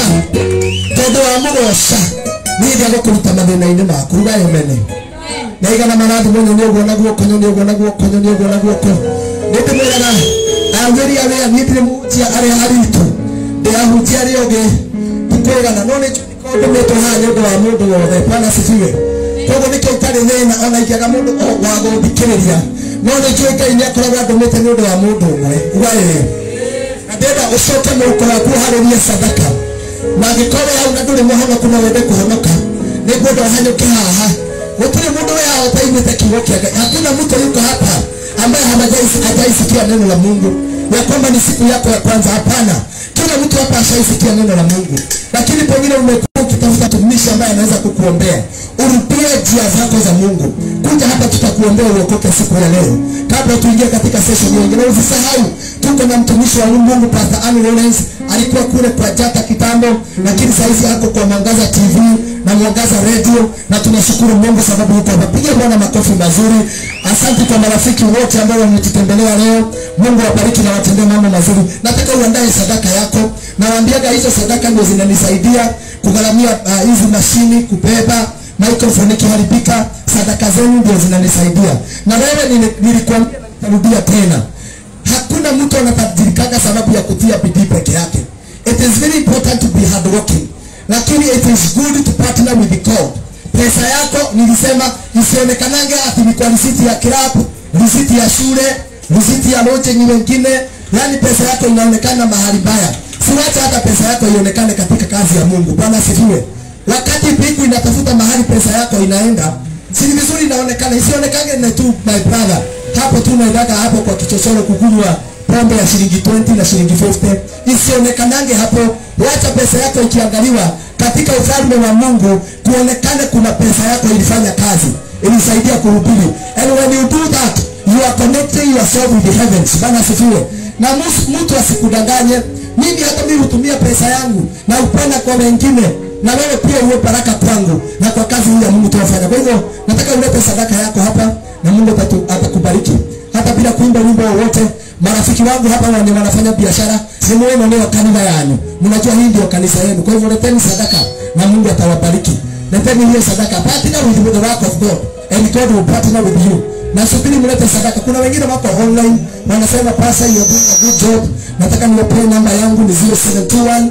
tondũ wa mũgoca nĩ hĩndĩ ya gũkũruta mathĩna-inĩ maku ruga emene na igana marathimwo nyo nĩ ũguo na guoko nyo nĩ ũguo na guoko nyo nĩ ũguo na guoko nĩ ndĩmwĩraga agĩri arĩa niĩ ndirĩ mũhunjia arĩa aritũ ndĩrahunjia arĩa ũngĩ ndikwĩgana no nĩ ndũmĩtwo haha nĩ ũndũ wa mũndũ wothe bwana cibiwe koguo nĩkĩo itarĩ thĩna ona ingĩaga mũndũ wa gũthikĩrĩria no nĩ njũĩ ngai nĩ akoragwo andũmĩte nĩ ũndũ wa mũndũ ũmwe uga ĩĩ na ndĩrenda ũcoke mũhuko waku ũharĩrie sadaka na angĩkorwo hau na ndũrĩ mũhonoku no wende kũhonoka nĩ ngwenda ũhanyũke haha gũtirĩ mũndũ we hao utaimĩte kiugo kĩa ngai hakuna mtu yuko hapa ambaye hamajaisi- hajaisikia neno la mungu ya kwamba ni siku yako ya kwanza hapana kila mtu hapa ashaisikia neno la mungu lakini pengine umekuwa ukitafuta tumishi ambaye anaweza kukuombea urudie njia zako za mungu kuja hapa tutakuombea uokoke siku ya leo kabla tuingie katika session nyingine usisahau tuko na mtumishi wa mungu pastor Ann Lawrence alikuwa kule kwa jata kitambo lakini saizi ako kwa mwangaza tv na mwangaza radio na tunashukuru mungu sababu yuko hapa piga bwana makofi mazuri asante kwa marafiki wote ambao wametutembelea leo mungu awabariki na watendee mambo mazuri nataka uandae sadaka yako nawaambiaga hizo sadaka ndio zinanisaidia kugharamia ah, hizi uh, mashini kubeba microphone ikiharibika sadaka zenu ndio zinanisaidia na wewe nili- nilikuambia na nitarudia tena hakuna mtu anatajirikaga sababu ya kutia bidii peke yake it is very important to be hardworking lakini it is good to partner with God pesa yako nilisema isionekanage ati ni kwa risiti ya kilabu risiti ya shule risiti ya lodging wengine yani pesa yako inaonekana mahali mbaya siwacha hata pesa yako ionekane katika kazi ya mungu bwana asifiwe wakati mbingu inatafuta mahali pesa yako inaenda si ni vizuri inaonekana isionekane na tu my brother hapo tu unaendaga hapo kwa kichochoro kukunywa pombe ya shilingi 20 na shilingi 50 isionekanange hapo wacha pesa yako ikiangaliwa katika ufalme wa mungu kuonekane kuna pesa yako ilifanya kazi ilisaidia kuhubiri and when you do that you are connecting yourself with the heavens bana asifiwe na mus- mtu asikudanganye mimi hata mimi hutumia pesa yangu na upenda kwa wengine na wewe pia uwe baraka kwangu na kwa kazi hii ya mungu tunafanya kwa hivyo nataka ulete sadaka yako hapa na mungu atatu- atakubariki hata bila kuimba wimbo wowote marafiki wangu hapa wenye wanafanya biashara simuone leo kanisa yanyu mnajua hii ndio kanisa yenu kwa hivyo leteni sadaka na mungu atawabariki leteni hiyo sadaka partner with the work of god and god will partner with you nasubiri mlete sadaka kuna wengine wako online wanasema pasa you are doing a good job nataka niwapee namba yangu ni 0721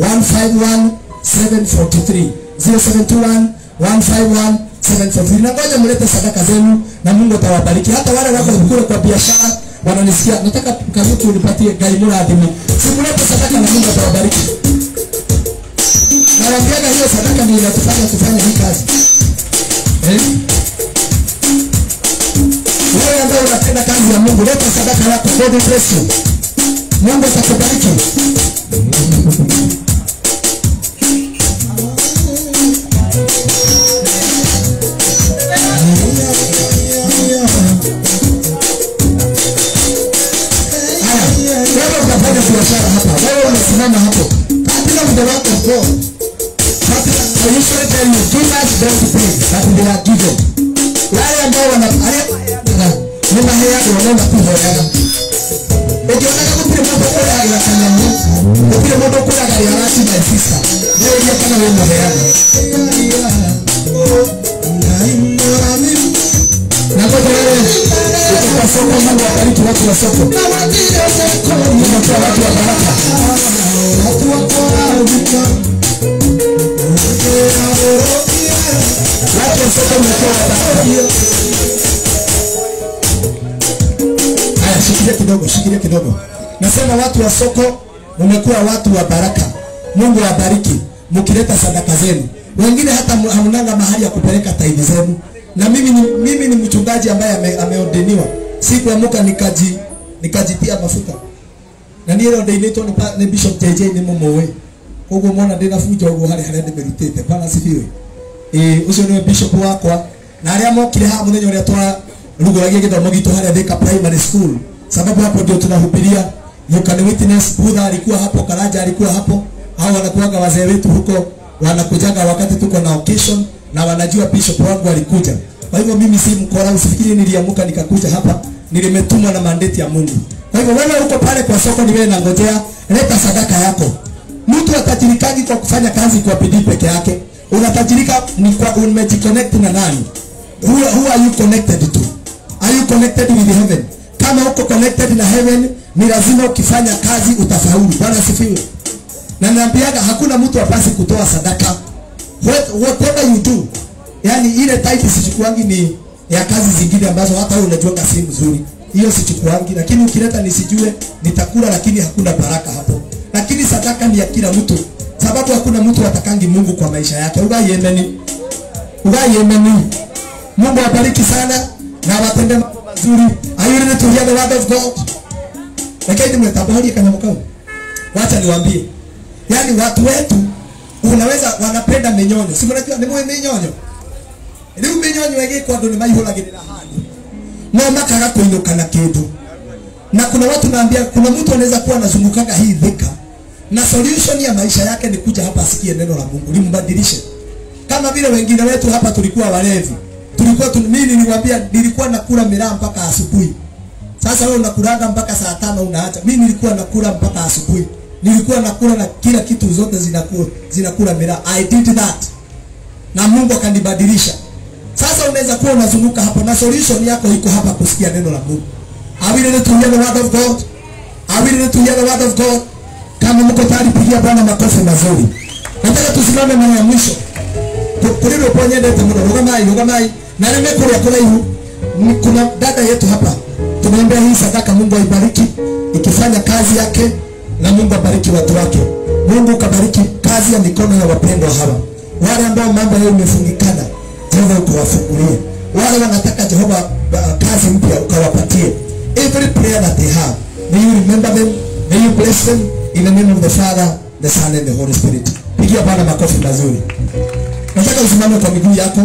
151 743 0721 151 743 na ngoja mlete sadaka zenu na mungu atawabariki hata wale wako kule kwa biashara wananisikia nataka kazutu unipatie gai murathimi simulete sadaka na mungu atawabariki Nawaambiaga hiyo sadaka ndio inatufanya tufanye hii kazi. Eh? Wewe ambaye unatenda kazi ya Mungu, leta sadaka yako. God bless you. Mungu atakubariki. Haya, wewe unafanya biashara hapa, wewe unasimama hapo katika muda wako go. Katika I usually tell you do not don't pay that they are given. Wale ambao wana haya ni maheaga wanaenda kuhoyaga. Ukionaka kupile mambo kule ya kanyamu, kupile mambo kule ya yarati my sister. Leo ile kama wewe maheaga. Na kwa wale ukipata soko Mungu abariki watu wa soko. Unakuwa watu wa baraka. Watu wa baraka. Watu wa soko mnakuwa wa baraka. Haya, shikilia kidogo, shikilia kidogo. Nasema watu wa soko mmekuwa watu wa baraka. Mungu awabariki mkileta sadaka zenu. Wengine hata mu- hamnanga mahali ya kupeleka tairi zenu. Na mimi ni, mimi ni mchungaji ambaye ame, ameordeniwa. Sikuamuka nikaji nikajitia mafuta. Na niä ro ndäinätwo nä bishop jj nä må må ä koguo mona ndä na bunja å guo harä harä a ndä mä rutä te bana cibiå å cio nä bishop wakwa na arä a mokire haha må thenya å rä a twarugåragia gä thomo gitå harä a thika primary school sababu hapo ndio tunahubiria you can witness budha alikuwa hapo karaja alikuwa hapo hao wanakuaga wazee wetu huko wanakujaga wakati tuko na occasion na wanajua bishop wangu alikuja kwa hivyo mimi si mkora usifikiri niliamuka nikakuja hapa nilimetumwa na mandate ya Mungu kwa hivyo wewe uko pale kwa soko ni wewe nangojea leta sadaka yako mtu atajirikagi kwa kufanya kazi kwa bidii peke yake unatajirika ni kwa umejiconnect na nani who, who are you connected to are you connected with heaven kama uko connected na heaven ni lazima ukifanya kazi utafaulu bwana asifiwe na naambiaga hakuna mtu apasi kutoa sadaka What, whatever you do yani ile title sichukuangi ni ya kazi zingine ambazo hata wewe unajuanga si mzuri hiyo sichukuangi lakini ukileta nisijue nitakula lakini hakuna baraka hapo lakini sadaka ni ya kila mtu sababu hakuna mtu atakangi Mungu kwa maisha yake ugai ameni ugai ameni Mungu awabariki sana na watende mambo mazuri are you ready to hear the word of God lakini mmetabari kama mkao wacha niwaambie yani watu wetu unaweza wanapenda minyonyo si mnajua ni mwe minyonyo riu minyonyo igikwo andu ni maihuragirira handu no makaga kuinuka na kindu na kuna watu naambia kuna mtu anaweza kuwa anazungukaga hii dhika na solution ya maisha yake ni kuja hapa asikie neno la Mungu limbadilishe kama vile wengine wetu hapa tulikuwa walevi tulikuwa tu, mimi niliwaambia nilikuwa nakula miraa mpaka asubuhi sasa wewe unakulanga mpaka saa tano unaacha mimi nilikuwa nakula mpaka asubuhi nilikuwa nakula na kila kitu zote zinakula zinakula miraa i did that na Mungu akanibadilisha sasa unaweza kuwa unazunguka hapo na solution yako iko hapa kusikia neno la Mungu are we ready to hear the word of God are we ready to hear the word of God kama mko tayari pigia Bwana makofi mazuri nataka tusimame mara ya mwisho kuri rwĩmbo nyendete mũno rũgamai rũgamai na nĩme kũrĩa kũraihu Ni- kuna dada yetu hapa tumeombea hii sadaka mungu aibariki ikifanya kazi yake na mungu abariki watu wake mungu ukabariki kazi ya mikono ya wapendwa hawa wale ambao mambo yao imefungikana jehova ukawafungulie wale wanataka jehova uh, kazi mpya ukawapatie every prayer that they have may you remember them may you bless them in the name of the father the son and the holy spirit pigia bwana makofi mazuri nataka usimame kwa miguu yako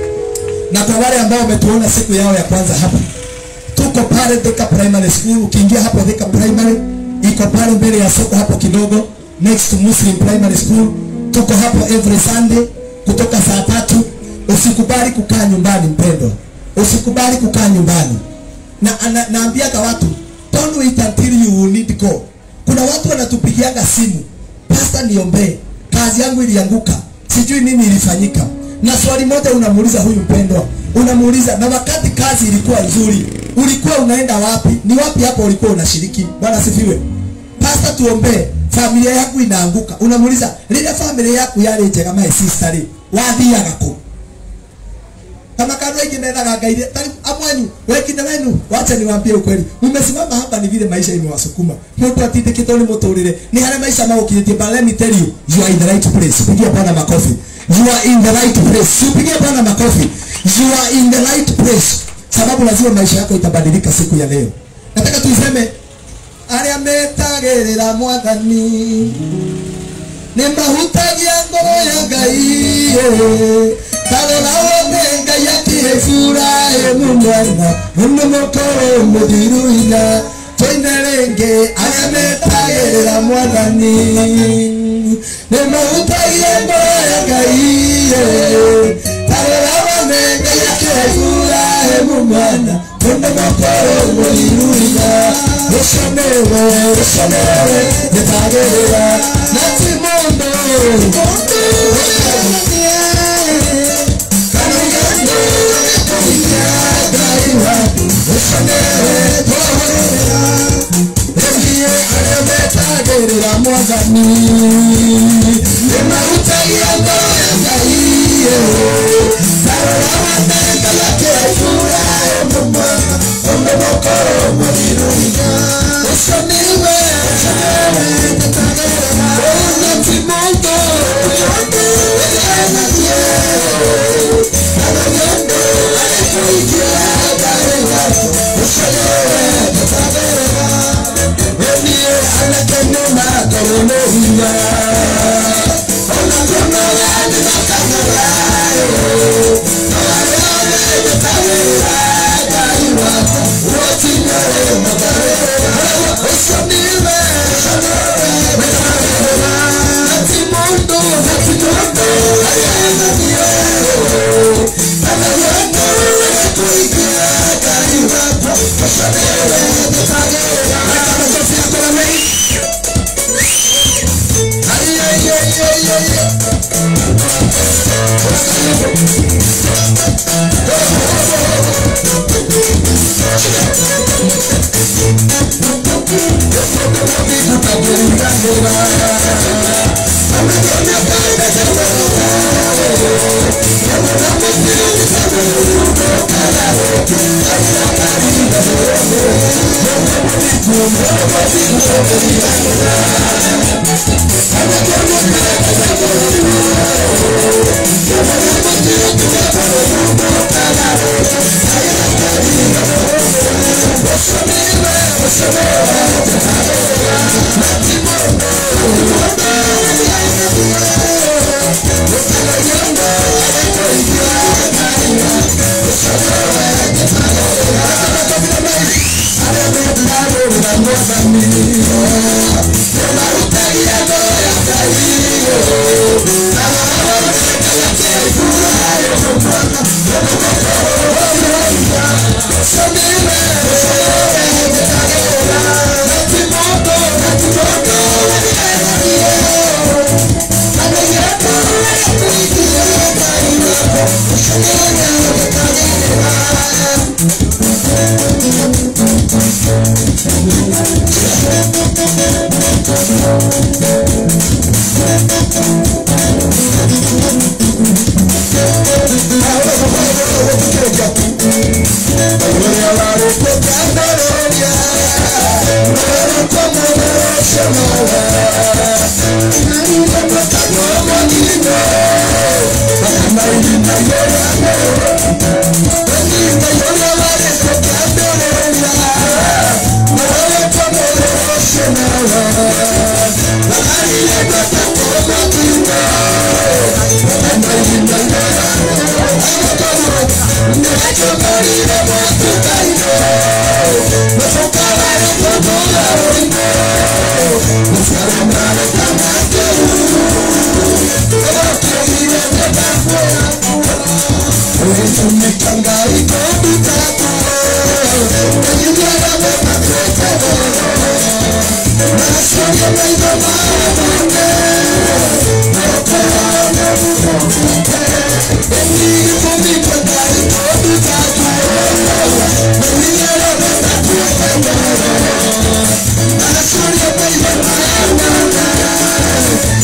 na kwa wale ambao wametuona siku yao ya kwanza hapa tuko pale Thika Primary School ukiingia hapo Thika Primary iko pale mbele ya soko hapo kidogo next to Muslim Primary School tuko hapo every Sunday kutoka saa tatu usikubali kukaa nyumbani mpendwa usikubali kukaa nyumbani na ana, naambiaga watu don't wait until you need go kuna watu wanatupigiaga simu pasta niombee kazi yangu ilianguka sijui nini ilifanyika na swali moja unamuuliza huyu mpendwa unamuuliza na wakati kazi ilikuwa nzuri ulikuwa unaenda wapi ni wapi hapo ulikuwa unashiriki bwana sifiwe pasta tuombee familia yaku inaanguka unamuuliza lile familia yaku yari njega my sister ri wathiaga ku kama kandu aingi mendaga ngai tari amwe mwanyu wengine wenu wacha niwaambie ukweli umesimama hapa ni vile maisha imewasukuma mundu atindikitwo ni muturire ni haria maisha magukinyĩtie but let me tell you you are in the right place pigia bwana makofi you are in the right place pigia bwana makofi you are in the right place sababu lazima maisha yako itabadilika siku ya leo nataka tuiseme arĩa metagĩrĩra mwathani nĩ mahutagia ngoro ya ngai tarora wothe ngai akĩhe Iburahĩmu mwana nĩ mũkorwo mũthiru hinya tũine rĩngĩ arĩa metagĩrĩra mwathani nĩ mahutagia ngoro ya ngai tarora wothe ngai akĩhe Iburahĩmu mwana nĩ mũkorwo mũthiru hinya ũcio nĩwe ũcio nĩwe nyetagĩrĩra na ti mũndũ metagĩrĩra mwathani nĩmarutagia ngoro ya ngai tarora watengaga kĩbura ũmũmwana ũmũmũkorwo mũthiru hinya ũcio nĩwe ona ti mũndũ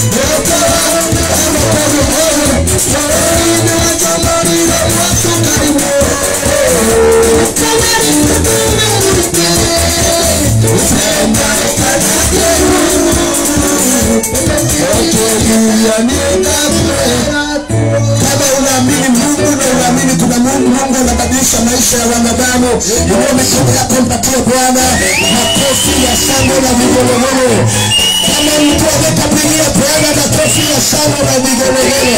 Thank you. maisha ya wanadamu. Inua mikono yako, mpatie Bwana makofi ya shangwe na vigelegele. Kama mtu amekapigia Bwana makofi ya shangwe na vigelegele.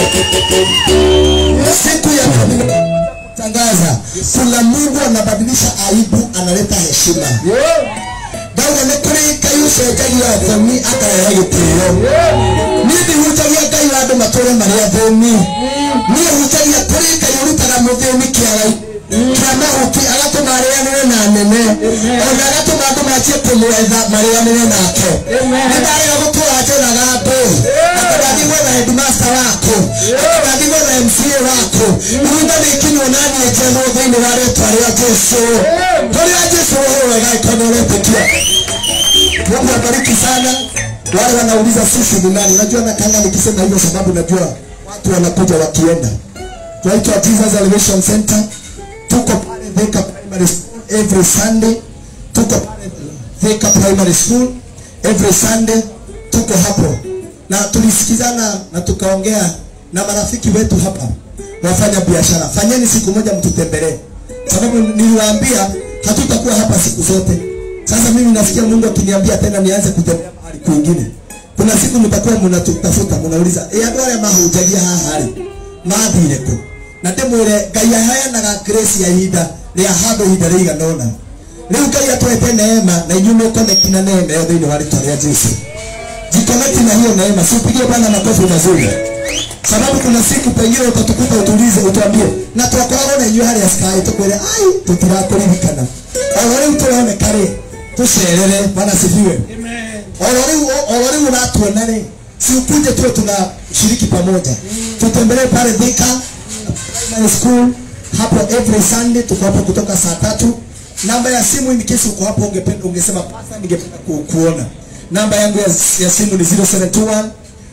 Siku ya tangaza, kuna Mungu anabadilisha aibu, analeta heshima. Ndauga nĩ kũrĩ Ngai ũcenjagia thoni akarehe gĩtĩo. Niĩ ndihunjagia Ngai wa andũ matũũre marĩ athĩni. Niĩ hunjagia kũrĩ Ngai ũrutaga mũthĩni kĩara kĩa mahuti agatũma arĩanĩre na nene ona agatũma andũ manjie kũmwetha marĩanĩre nake. Nĩ ndarĩga gũtũra njũraga andũ atĩ ndathiĩ gwetha headmaster wako atĩ ndathiĩ gwetha MCA wako ihinda nĩ ikinywo na niĩ njerwo thĩinĩ wa rĩtwa rĩa Jesũ. Rĩrĩa Jesũ ũhũre gaĩkono ũretĩkia Mungu abariki sana wale wanauliza sisi ni nani. Najua nakanga nikisema hivyo sababu najua watu wanakuja wakienda. Tunaitwa Jesus Elevation Center, tuko pale Thika Primary School every Sunday, tuko pale Thika Primary School every Sunday, tuko hapo na tulisikizana na tukaongea na marafiki wetu hapa wafanya biashara, fanyeni siku moja mtutembelee, sababu niliwaambia hatutakuwa hapa siku zote. Sasa mimi nasikia Mungu akiniambia tena nianze kutembea mahali kwingine. Kuna siku mtakuwa mnatutafuta, mnauliza eh, andũ arĩa mahunjagia haha rĩ mathire kũ na ndĩmwĩre Ngai aheanaga grace ya ihinda rĩa handũ ihinda rĩigana ũna rĩu Ngai atwete neema na inyuĩ mũkonekti na neema ĩyo thĩinĩ wa rĩtwa rĩa Jesũ jikonekti na hiyo neema, siupigie Bwana makofi mazuri sababu kuna siku pengine utatukuta utulize, utuambie na twakoragwo na inyuĩ harĩa sky tukwĩre ai tũtirakũririkana oro rĩu tũroneka rĩ tucerere Bwana asifiwe oro rĩu oro rĩu unatuona rĩ si ukuje tuwe tunashiriki pamoja tutembelee pale Thika Primary School hapo every Sunday tuko hapo kutoka saa tatu namba ya simu in case uko hapo ungependa ungesema pasa ningependa ku, kuona namba yangu ya, ya simu ni 0721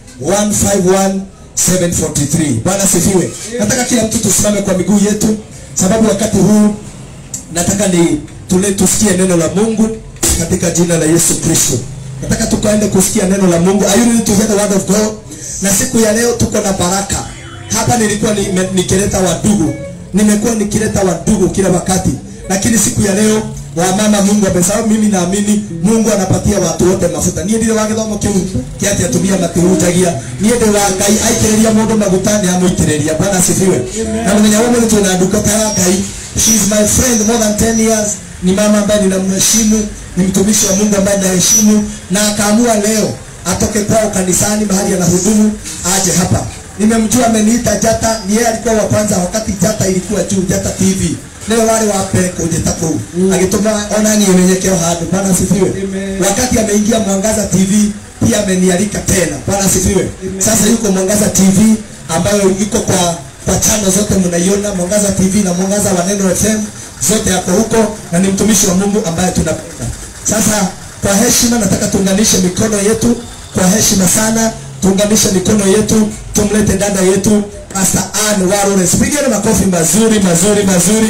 151 743 Bwana sifiwe nataka kila mtu tusimame kwa miguu yetu sababu wakati huu nataka ni tule tusikie neno la Mungu katika jina la Yesu Kristo nataka tukaende kusikia neno la Mungu are you ready to hear the word of God na siku ya leo tuko na baraka hapa nilikuwa nime- nikileta wadugu nimekuwa nikileta wadugu kila wakati lakini siku ya leo wamama Mungu amesahau mimi naamini Mungu anapatia watu wote mafuta niĩ ndirĩ wa gĩthomo kĩu kĩa atĩ atumia matihunjagia niĩ ndĩ wa Ngai aitĩrĩria mũndũ maguta nĩ amũitĩrĩria Bwana asifiwe na mũthenya wa ũmũthĩ twĩna ndungata ya Ngai she is my friend more than 10 years ni mama ambaye ninamheshimu ni mtumishi wa Mungu ambaye naheshimu na akaamua leo atoke kwao kanisani mahali anahudumu aje hapa nimemjua ameniita Jata ni yeye alikuwa wa kwanza wakati Jata ilikuwa juu Jata TV leo wale wa mbere kunjeta kuu agituma ona niĩ menyekeo handũ Bwana asifiwe wakati ameingia Mwangaza TV pia amenialika tena Bwana asifiwe sasa yuko Mwangaza TV ambayo iko kwa kwa channel zote mnaiona Mwangaza TV na Mwangaza wa Neno FM zote yako huko na ni mtumishi wa Mungu ambaye tunapenda sasa kwa heshima nataka tuunganishe mikono yetu kwa heshima sana tuunganishe mikono yetu tumlete dada yetu Pastor Ann Warore pigeni makofi mazuri mazuri mazuri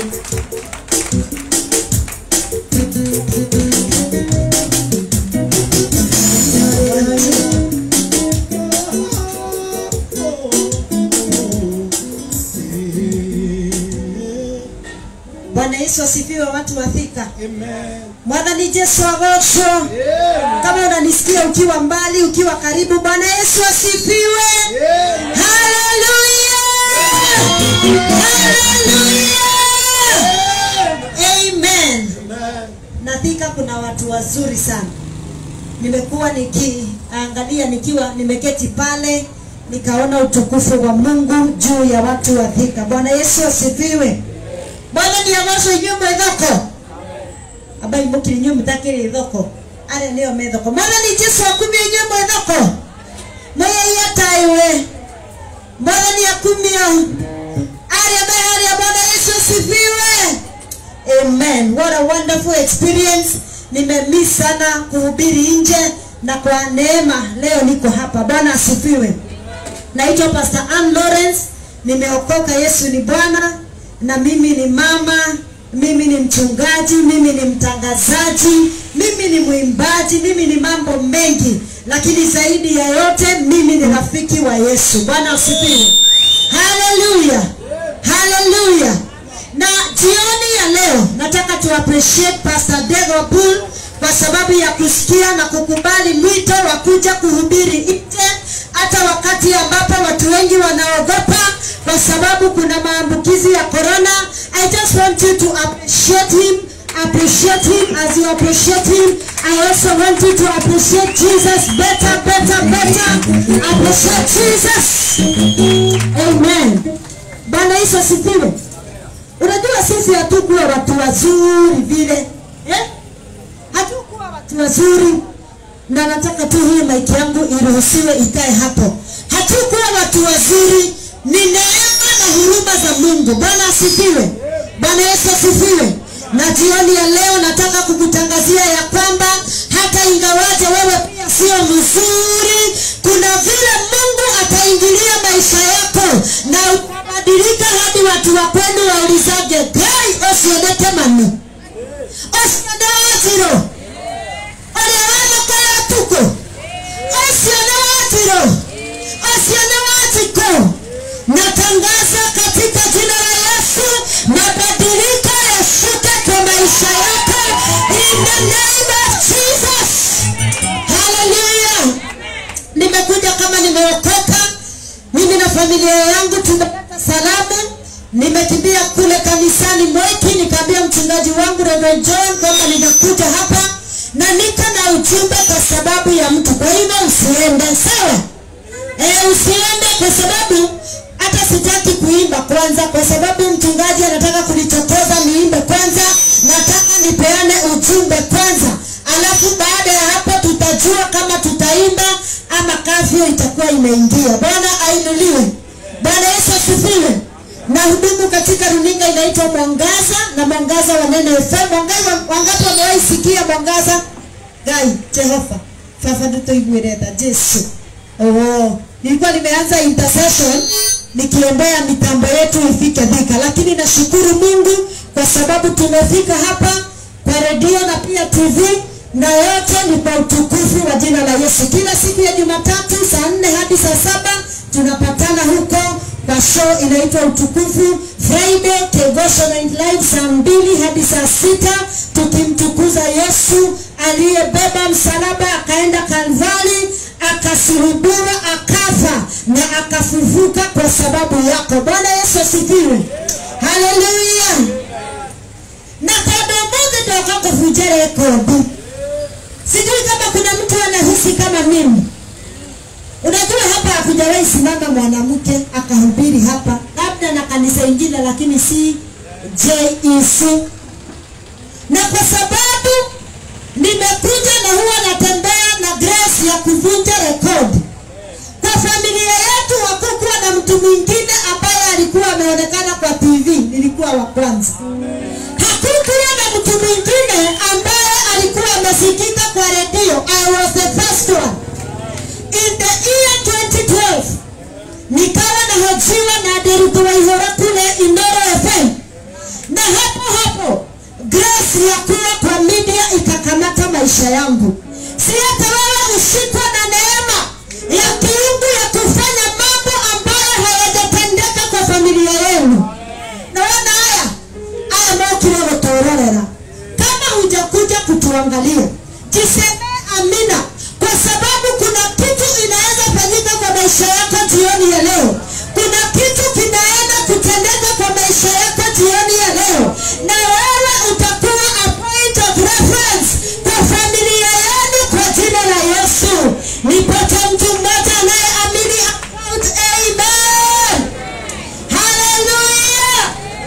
Bwana Yesu asifiwe, watu wa Thika. Mwathani Yesu agocwo. Kama unanisikia ukiwa mbali, ukiwa karibu, Bwana Yesu asifiwe. Haleluya! Haleluya! Amen. Na Thika kuna watu wazuri sana. Nimekuwa nikiangalia nikiwa nimeketi pale nikaona utukufu wa Mungu juu ya watu wa Thika. Bwana Yesu asifiwe. Bwana ni agoco inyuĩ mwĩ thoko ambai mũkiri inyuĩ mũtakĩrĩ thoko arĩa nĩo me thoko mwathani jesu akumia inyuĩ mwĩ thoko mwĩyaiya taiwe mwathani akumia arĩa me harĩa bwana yesu asifiwe amen what a wonderful experience nimemiss sana kuhubiri nje na kwa neema leo niko hapa bwana asifiwe naitwa pastor Ann Lawrence nimeokoka yesu ni bwana na mimi ni mama mimi ni mchungaji mimi ni mtangazaji mimi ni mwimbaji mimi ni mambo mengi lakini zaidi ya yote mimi ni rafiki wa yesu bwana asifiwe haleluya haleluya na jioni ya to appreciate Pastor Dego Bull kwa sababu ya kusikia na kukubali mwito wa kuja kuhubiri nje hata wakati ambapo watu wengi wanaogopa kwa sababu kuna maambukizi ya corona. I just want you to appreciate him appreciate him as you appreciate him. I also want you to appreciate Jesus better, better, better. Appreciate Jesus. Amen. Bwana Yesu asifiwe. Unajua sisi hatukuwa watu wazuri vile eh? Hatukuwa watu wazuri, na nataka tu hii maiki yangu iruhusiwe ikae hapo. Hatukuwa watu wazuri, ni neema na huruma za Mungu. Bwana asifiwe. Bwana Yesu asifiwe. Na jioni ya leo nataka kukutangazia ya kwamba hata ingawaje wewe pia sio mzuri, kuna vile Mungu ataingilia maisha yako na utabadilika hadi watu wa kwenu waulizage gai osioneke manu osione watiro oria wamokaya tuko osione watiro osione watiko natangaza katika jina la Yesu mabadiliko yashuke kwa maisha yako in the name of Jesus haleluya nimekuja kama nimeokoka mimi na familia yangu tumeleta salamu nimekimbia kule kanisani Mweki nikaambia mchungaji wangu Reverend John kwamba ninakuja hapa na niko na ujumbe kwa sababu ya mtu kwa hivyo usiende sawa e, usiende kwa sababu hata sitaki kuimba kwanza kwa sababu mchungaji anataka kunichokoza niimbe kwanza nataka nipeane ujumbe kwanza alafu baada ya hapo tutajua kama tutaimba ama kafyo itakuwa imeingia bwana ainuliwe bwana yesu asifiwe na hudumu katika runinga inaitwa mwangaza na mwangaza wa neno fm mwangaza wangapi wamewahi sikia mwangaza gai jehova baba nituiguireta jesu oh. nilikuwa nimeanza intercession nikiombea mitambo yetu ifike dhika lakini nashukuru mungu kwa sababu tumefika hapa kwa redio na pia tv na yote ni kwa utukufu wa jina la yesu kila siku ya jumatatu saa nne hadi saa saba tunapatana huko kwa show inaitwa utukufu friday kegosho night live saa mbili hadi saa sita tukimtukuza yesu aliyebeba msalaba akaenda kalvari akasulubiwa akafa na akafufuka kwa sababu yako bwana yesu asifiwe haleluya na kando mungu ndoka kuvunja rekodi sijui kama kuna mtu anahisi kama mimi unajua hapa hakujawahi simama mwanamke akahubiri hapa labda na kanisa ingine lakini si jec na kwa sababu nimekuja na huwa natembea na grace ya kuvunja rekodi kwa familia yetu hakukuwa na mtu mwingine ambaye alikuwa ameonekana kwa tv nilikuwa wa kwanza hakukuwa na mtu mwingine ambaye alikuwa amesikika kwa redio i was the first one in the year 2012 nikawa nahojiwa na Deritu Waihora kule Inoro FM, na hapo hapo grace ya kuwa kwa media ikakamata maisha yangu. Si hata wewe ushikwa na neema ya kiungu ya kufanya mambo ambayo hayajatendeka kwa familia yenu. Naona haya haya mokire gutororera. Kama hujakuja kutuangalia, jisemee amina, kwa sababu kuna kitu inaweza fanyika kwa maisha yako jioni ya leo. Kuna kitu kinaenda kutendeka kwa maisha yako jioni ya leo, na wewe utakuwa a point of reference kwa familia yenu kwa jina la Yesu. Nipate mtu mmoja anayeamini about amen. Hallelujah.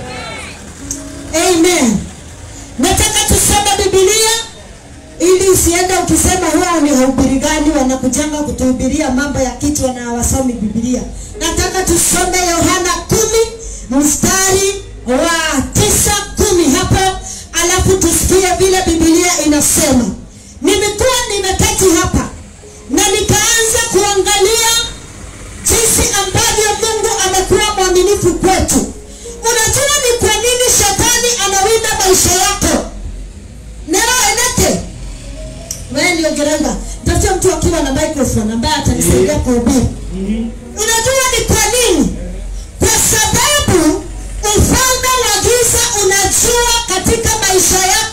Amen. Nataka tusome Biblia ili usiende ukisema huwa ni wahubiri gani wanakujanga kutuhubiria mambo ya kichwa na hawasomi Biblia. Nataka tusome Yohana kumi mstari wa tisa kumi hapo, alafu tusikie vile Biblia inasema. Nimekuwa nimeketi hapa na nikaanza kuangalia jinsi ambavyo Mungu amekuwa mwaminifu kwetu. Unajua ni kwa nini shetani anawinda maisha yako? Nero eneke wewe ndio geranga, tafuta mtu akiwa na microphone ambaye atanisaidia kuhubiri. Unajua ni kwa nini? Kwa sababu ufalme wa giza unajua katika maisha yako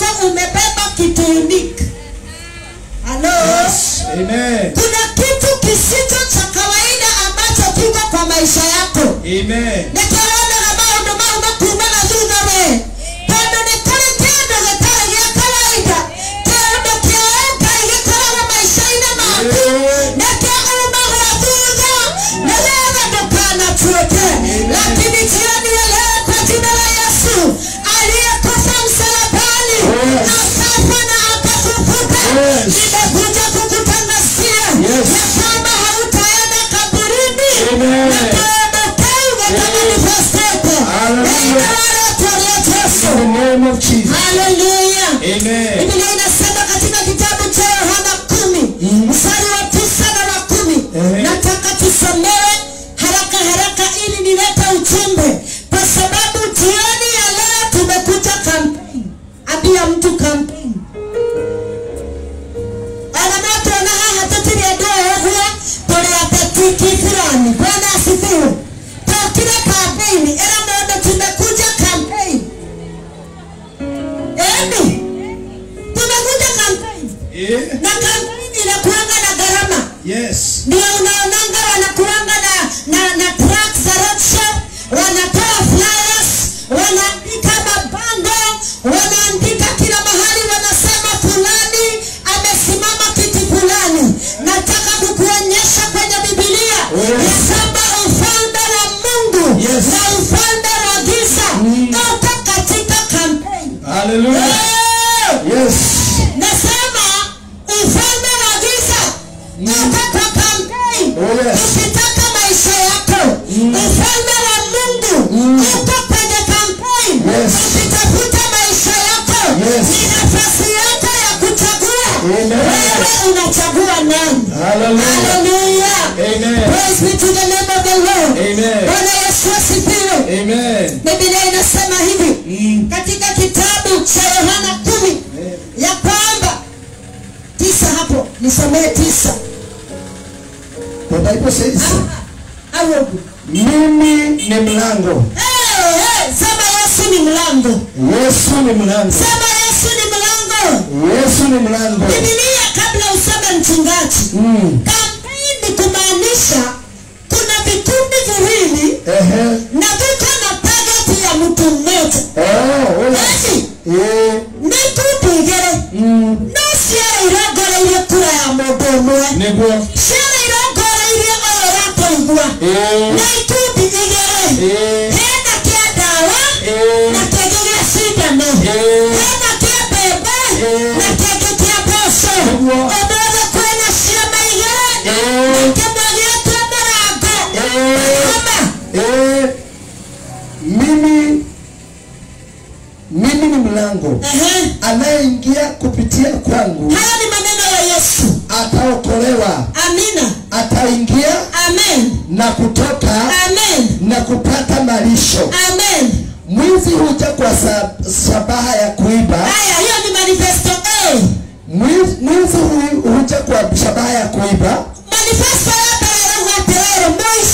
Amen. kuna kitu kisicho cha kawaida ambacho kiko kwa maisha yako Amen. nĩtũronaga maũndũ mau makumana thutha we tondũ nĩ kũrĩ kĩndũ gĩtarĩ gĩa kawaida kĩndũ kĩoĩ ngai gĩkoragwo maica-inĩ maku nĩkĩo umagwo thutha nĩgetha ndũkanatuĩke lakini jioni ya leo kwa jina la yesu aliyekufa msalabani akafa na akafufuka nimekuja kukutangazia Yes. ya kwamba hautaenda kaburini Amen. na kuondokeuga kama nilivyosema. Hallelujah. Yesu. In the name of Jesus. Haleluya. Amen. Biblia inasema katika kitabu cha Yohana kumi mstari wa tisa na wa kumi Ehe. nataka tusomewe haraka haraka ili nilete ujumbe kwa sababu jioni ya leo tumekuja kampeni ambia mtu kampeni anamatuona haha tutiri andå åguo tå rä atetiki fulani bwana asifiwe tokire kampeni ĩra mũndũ tumekuja kampeni eni tumekuja kampeni Yeah. na kampeni inakuanga na gharama Yes. ndio unaonanga wanakuanga na, na, na truck za roadshow wanatoa flyers wanaandika mabango wanaandika kila mahali wanasema fulani amesimama kiti fulani nataka kukuonyesha kwenye bibilia Yes. ya kwamba ufalme wa mungu Yes. na ufalme wa giza uko katika kampeni Hallelujah. Eh! Yes. nasema ufalme wa giza uko kwa kampeni Oh, yes. ukitaka maisha yako ufalme wa mungu uko kwenye kampeni Yes. ukitafuta maisha yako Yes. ni nafasi yako ya kuchagua Amen. wewe unachagua nani Hallelujah. haleluya Amen. praise be to the name of the lord Amen. bwana yesu asifiwe Amen. biblia inasema hivi katika kitabu cha yohana kumi ya kwamba tisa hapo nisomee tisa The Bible says, au huku. mimi ni mlango. Eh, eh, sema yesu ni mlango Yesu ni mlango. sema yesu ni mlango Yesu ni mlango. bibilia kabla useme mchungaji Mm. kampeni kumaanisha kuna vikundi viwili Ehe. na viko na tageti ya mtu mmoja Oh, oh, yes. esi Eh. nĩ ikundi igĩrĩ Mm. no ciara irongoreirie kura ya mũndũ ũmwe Niguo. ciara irongoreirie ũyũ ũrakũigua Eh. na ikundi igĩrĩ Eh. hena kĩa ndawa Eh. na kĩngĩ gĩa cindano Eh. hena kĩa mbembe Eh. na kĩngĩ kĩa mboco Nĩguo. ũmũthĩ kwĩna ciama igĩrĩ na Eh. kĩmwe gĩtwo mũrango Eh. Kama. Eh. Mimi mimi ni mlango. Ehe. Anayeingia kupitia kwangu haya ni maneno ya yesu ataokolewa, amina ataingia amen na kutoka amen na kupata malisho. amen Mwizi huja kwa sa- shabaha ya kuiba. haya hiyo ni manifesto a Mwizi mwizi hu- huja kwa shabaha ya kuiba, manifesto yote yarauga atĩrĩrĩ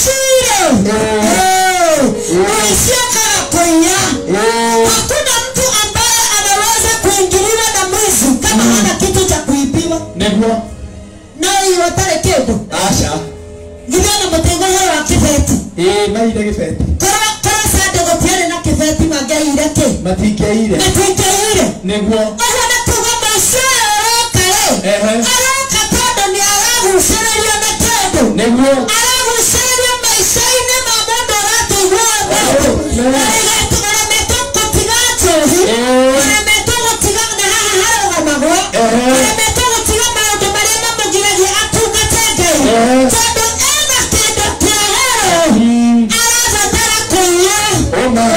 mũicire mũicio kana kũiya Eh. hakuna mtu ambaye anaweza kuingiliwa na mwizi kama hana kitu cha kuibiwa Niguo. no hiyo atarĩ kĩndũ Asha. githĩ ona mũtĩgo ũyũ wa kĩbeti Eh, maire gĩbeti. korwo korwo sande gũtiarĩ na kĩbeti mangĩaire kĩ Matingĩaire. matũingĩire Niguo. ũguo nĩ kuga mũicio ũyũ ũroka rĩ Ehe. aroka tondũ nĩ aragucĩrĩrio nĩ kĩndũ Niguo. aragucĩrĩrio maica-inĩ ma mũndũ ũratũigua Oh, no. ũremetwo gũtiga njohi Eh. ũremetwo gũtiga na haha harũgamagwo Ehe. ũremetwo gũtiga maũndũ marĩa mamũgiragia atungate ngai Ehe. tondũ ena kĩndũ kĩagero Mm. arabatara kũiya Oh my.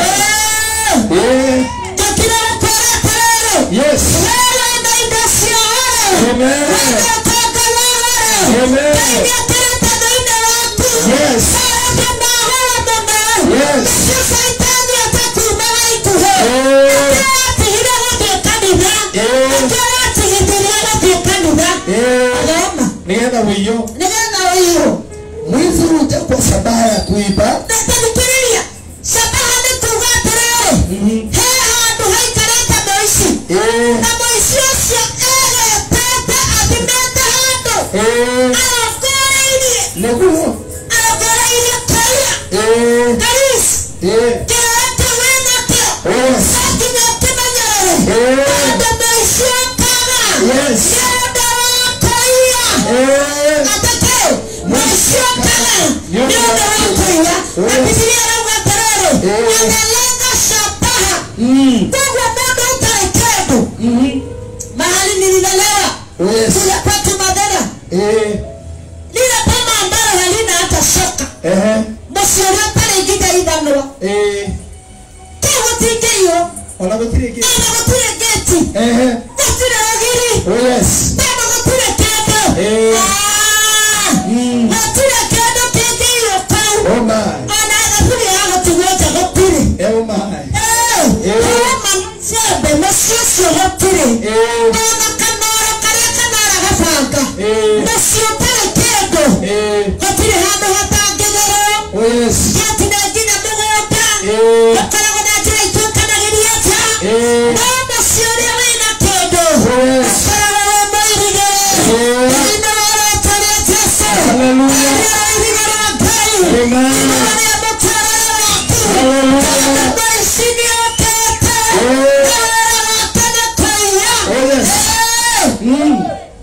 Eh. tũkire gũkwĩra atĩrĩrĩ Yes. wewe na indo cia goro Amen. wewe ũtonga wa goro Amen. ngai nĩekĩrĩte thĩinĩ waku Yes. maũndũ ma goro mũno Yes. nacio caitani atakuumaga ikuhĩ Eh. atigire gũthiĩ kanitha Eh. akĩratigithirie gũthiĩ kanitha Eh. agoma Nĩgetha wĩiywo. nĩgetha ũiyũ Mwizi huja kwa shabaha ya kuiba, natanukĩrĩria cabaha nĩ kuga atĩrĩrĩ he handũ haikarĩte mũici eh, na mũici ũcio egetete athimĩte handũ Eh. andå maiciokaga Yes. nä å ndå wa kåiya Eh. atatå maiciokaga nä å ndå wa kåiya na bibilia rauga atärärä analenga shabaha Mm. koguo mũndũ ũtarĩ kĩndũ Mhm. mahali nililelewa Yes. kule kwetu madhara Eh. lile boma ambalo halina hata shoka Ehe. mũciĩ ũrĩa ũtarĩ nginya ithanwa Eh. kĩu gũtingĩiywo Ona gũtirĩ kĩ- ona gũtirĩ gĩti Ehe. gũtirĩ ũgiri Oh, yes. tondũ gũtirĩ kĩndũ Eh. Ah! Mm. gũtirĩ kĩndũ kĩngĩiywo kau Oh, my. ona thaburia ya gũtigwo nja gũtirĩ Eh, oh, my. Eh, Eh. kuma njembe mũciĩ ũcio gũtirĩ Eh. ona kanoro karĩa kanara gabanga Eh. mũciĩ ũtarĩ kĩndũ Eh. gũtirĩ handũ hatangĩgerwo Oh, yes. gĩatina nginya mũgũnda Eh. gũkoragwo na njĩra ituĩkanagĩria nja Eh. no mũciĩ ũrĩa wĩna kĩndũ Yes. ũkoragwo wĩ mũirige Eh. thĩinĩ wa rĩĩtwa rĩa Jesũ Hallelujah. Rĩrĩa irige rĩa Ngai Amen. irige rĩa mũtũũrĩre waku Hallelujah. Tondũ ici nĩũkĩte Eh. wĩra wake nĩ kũiya Oh, yes. Eh. Mm.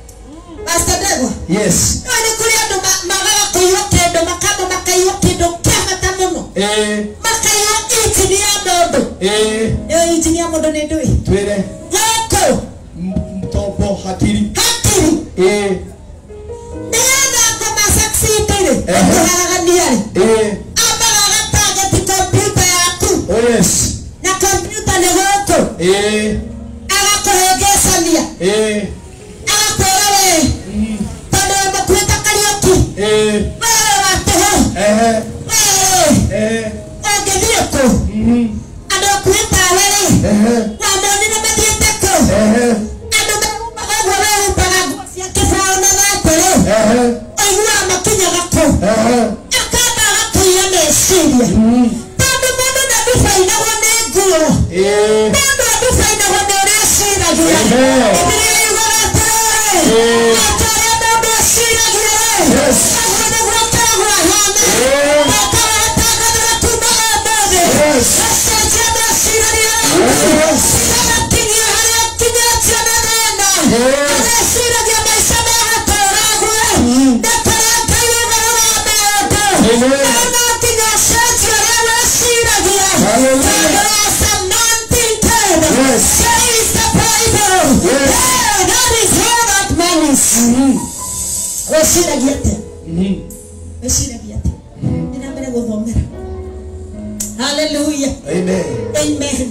Pastor Ndegwa Yes. no nĩ kũrĩ andũ ma- magaga kũiywo kĩndũ makamba makaiywo kĩndũ kĩa bata mũno Eh. makaiywo injini ya mũndũ Eh. ĩyo injini ya mũndũ nĩ ndũĩ Twĩre. gũkũ M- Mtombo hakiri. hakiri Eh. nĩgetha ngoma succeed-rĩ Ehe. ũkĩharagania-rĩ Eh. ambaga agatageti kompiuta yaku Oh, yes. na kompiuta nĩ gũkũ Eh. agakũhĩngĩcania Eh. agakwĩra we Mm. tondũ mũkuĩte kariũki Eh. wewe wa tũhũ Ehe. wewe Eh. ũngĩthiĩ kũ Mhm. andũ akuĩte awe-rĩ Ehe. wamonire mathiĩte kũ Ehe. andũ maumaga ũguo wehumbaga nguo cia kĩbaũ na thakũrĩ Ehe. ũiguaga makinyaga kũ Ehe. akamba agakũiya meciria Mm. tondũ mũndũ ndandubainagwo nĩ nguo Eh. mũndũ andubainagwo nĩ ũrĩa aciragia Ehe. bibilia yugaga atĩrĩrĩ Eh. ata ũrĩa mũndũ aciragia-rĩ Yes. ũguo nĩguo ũkoragwo ahana Eh. ũkawatangathĩra kuma ũmũthĩ Yes. ũcenjia meciria Yes. agakinyia harĩa kinyĩtio nĩ thĩna Yes. areciragia maica megatũragwo ndakarĩa ngai igũrũ wa maũndũ Amen. no nginya ũcenjie ũrĩa weciragia Hallelujah. tondũ as a man thinketh, Yes. so is the Bible. Yes. Yeah, that is how that man is. weciragia atĩa Mhm. weciragia atĩa nĩ na mbere gũthomera haleluya Amen. amen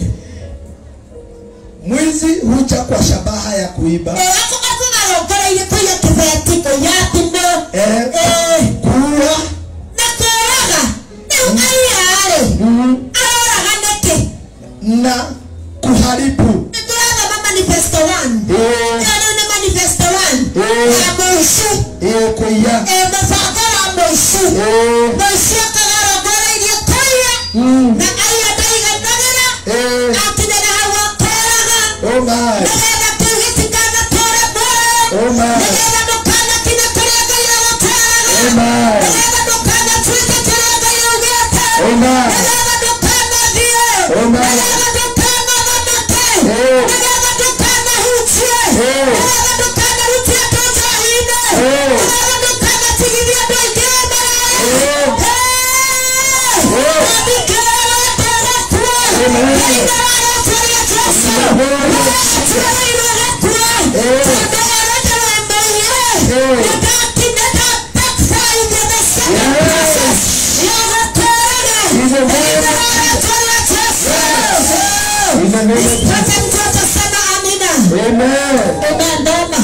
Mwizi huja kwa shabaha ya kuiba, akugarongoreire kũiya kĩbeti kũiya thimũ eh, Eh, kuua na kũraga rĩu aiya-rĩ aroraga nĩkĩ na kuharibu. nĩtũrathoma manifesto one Eh, ĩyo rĩu nĩ manifesto one Eh. ya mũici eh, kuiya. Eh, mũbango wa mũici Eh, mũici akagarongorairie kũiya mm, na aiya ndaiganagĩra eh, akinyĩra hau akoraga oh my, nĩgetha kĩu gĩtikanatũre muoyo oh my, nĩgetha ndũkanakinye kũrĩa ngai oh agũtwaraga my, nĩgetha ndũkanatuĩke kĩrĩa ngai augĩte oh my, nĩgetha ndũkanathiĩ Oh, my. nĩgetha ndũkanathamake Eh. nĩgetha ndũkanahunjie Eh. nĩgetha ndũkanahutie andũ njohi-inĩ Eh. nĩgetha ndũkanatigithie andũ aingĩ Eh. mbere Eh. andĩkĩra wendere kuo Amen. thĩinĩ wa rĩĩtwa rĩa Jesũ Amen. Turereirwo kuo Eh. tondũ werendewe mũiye Eh. nĩndakinya ndabaptize the second Yes. process ya gũkũũraga In the name thĩinĩ of wa rĩĩtwa rĩa Jesũ in the name of Jesus. Pata mtu atasema amina Amen. Amen ndoma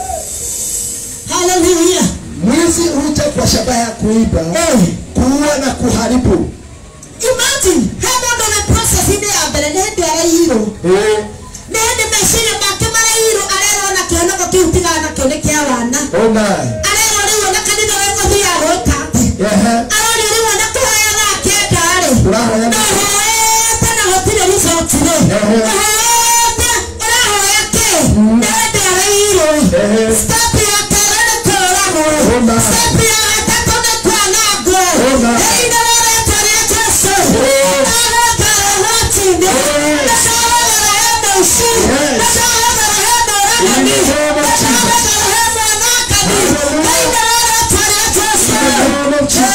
Hallelujah Mwizi huja kwa shabaha ya kuiba, Eh. kuua na kuharibu. Imagine he mũndũ wĩ process-inĩ ya mbere nĩ hĩndĩ araiyirwo Eh, nĩ hĩndĩ meciria make maraiyirwo arerwo na kĩoneko kĩu tiga nakĩo nĩ kĩa wana oh my, arerwo rĩu ona kanitha wegũthiaga gwĩka atĩ ehe, arorio rĩu ona kũhoyaga akĩenda-rĩ Ũrahoya na- ndahoete na gũtirĩ result-rĩ Ehe. ndahoete ũrahoya kĩ nĩ hĩndĩ araiyirwo Ehe. step ya kerĩ nĩ kũũragwo Oh, my. step ya gatatũ nĩ kwanangwo Oh, my. thĩinĩ wa rĩĩtwa rĩa Jesũ Oh. agũikara ũgwati-inĩ Yes. ndakarogora ushuru. Yes. Nataweka rehema In rehema the ni. name of Jesus. Nataweka rehema naka ni. Hallelujah. Naenda wala twalia Yesu. In the name of Jesus.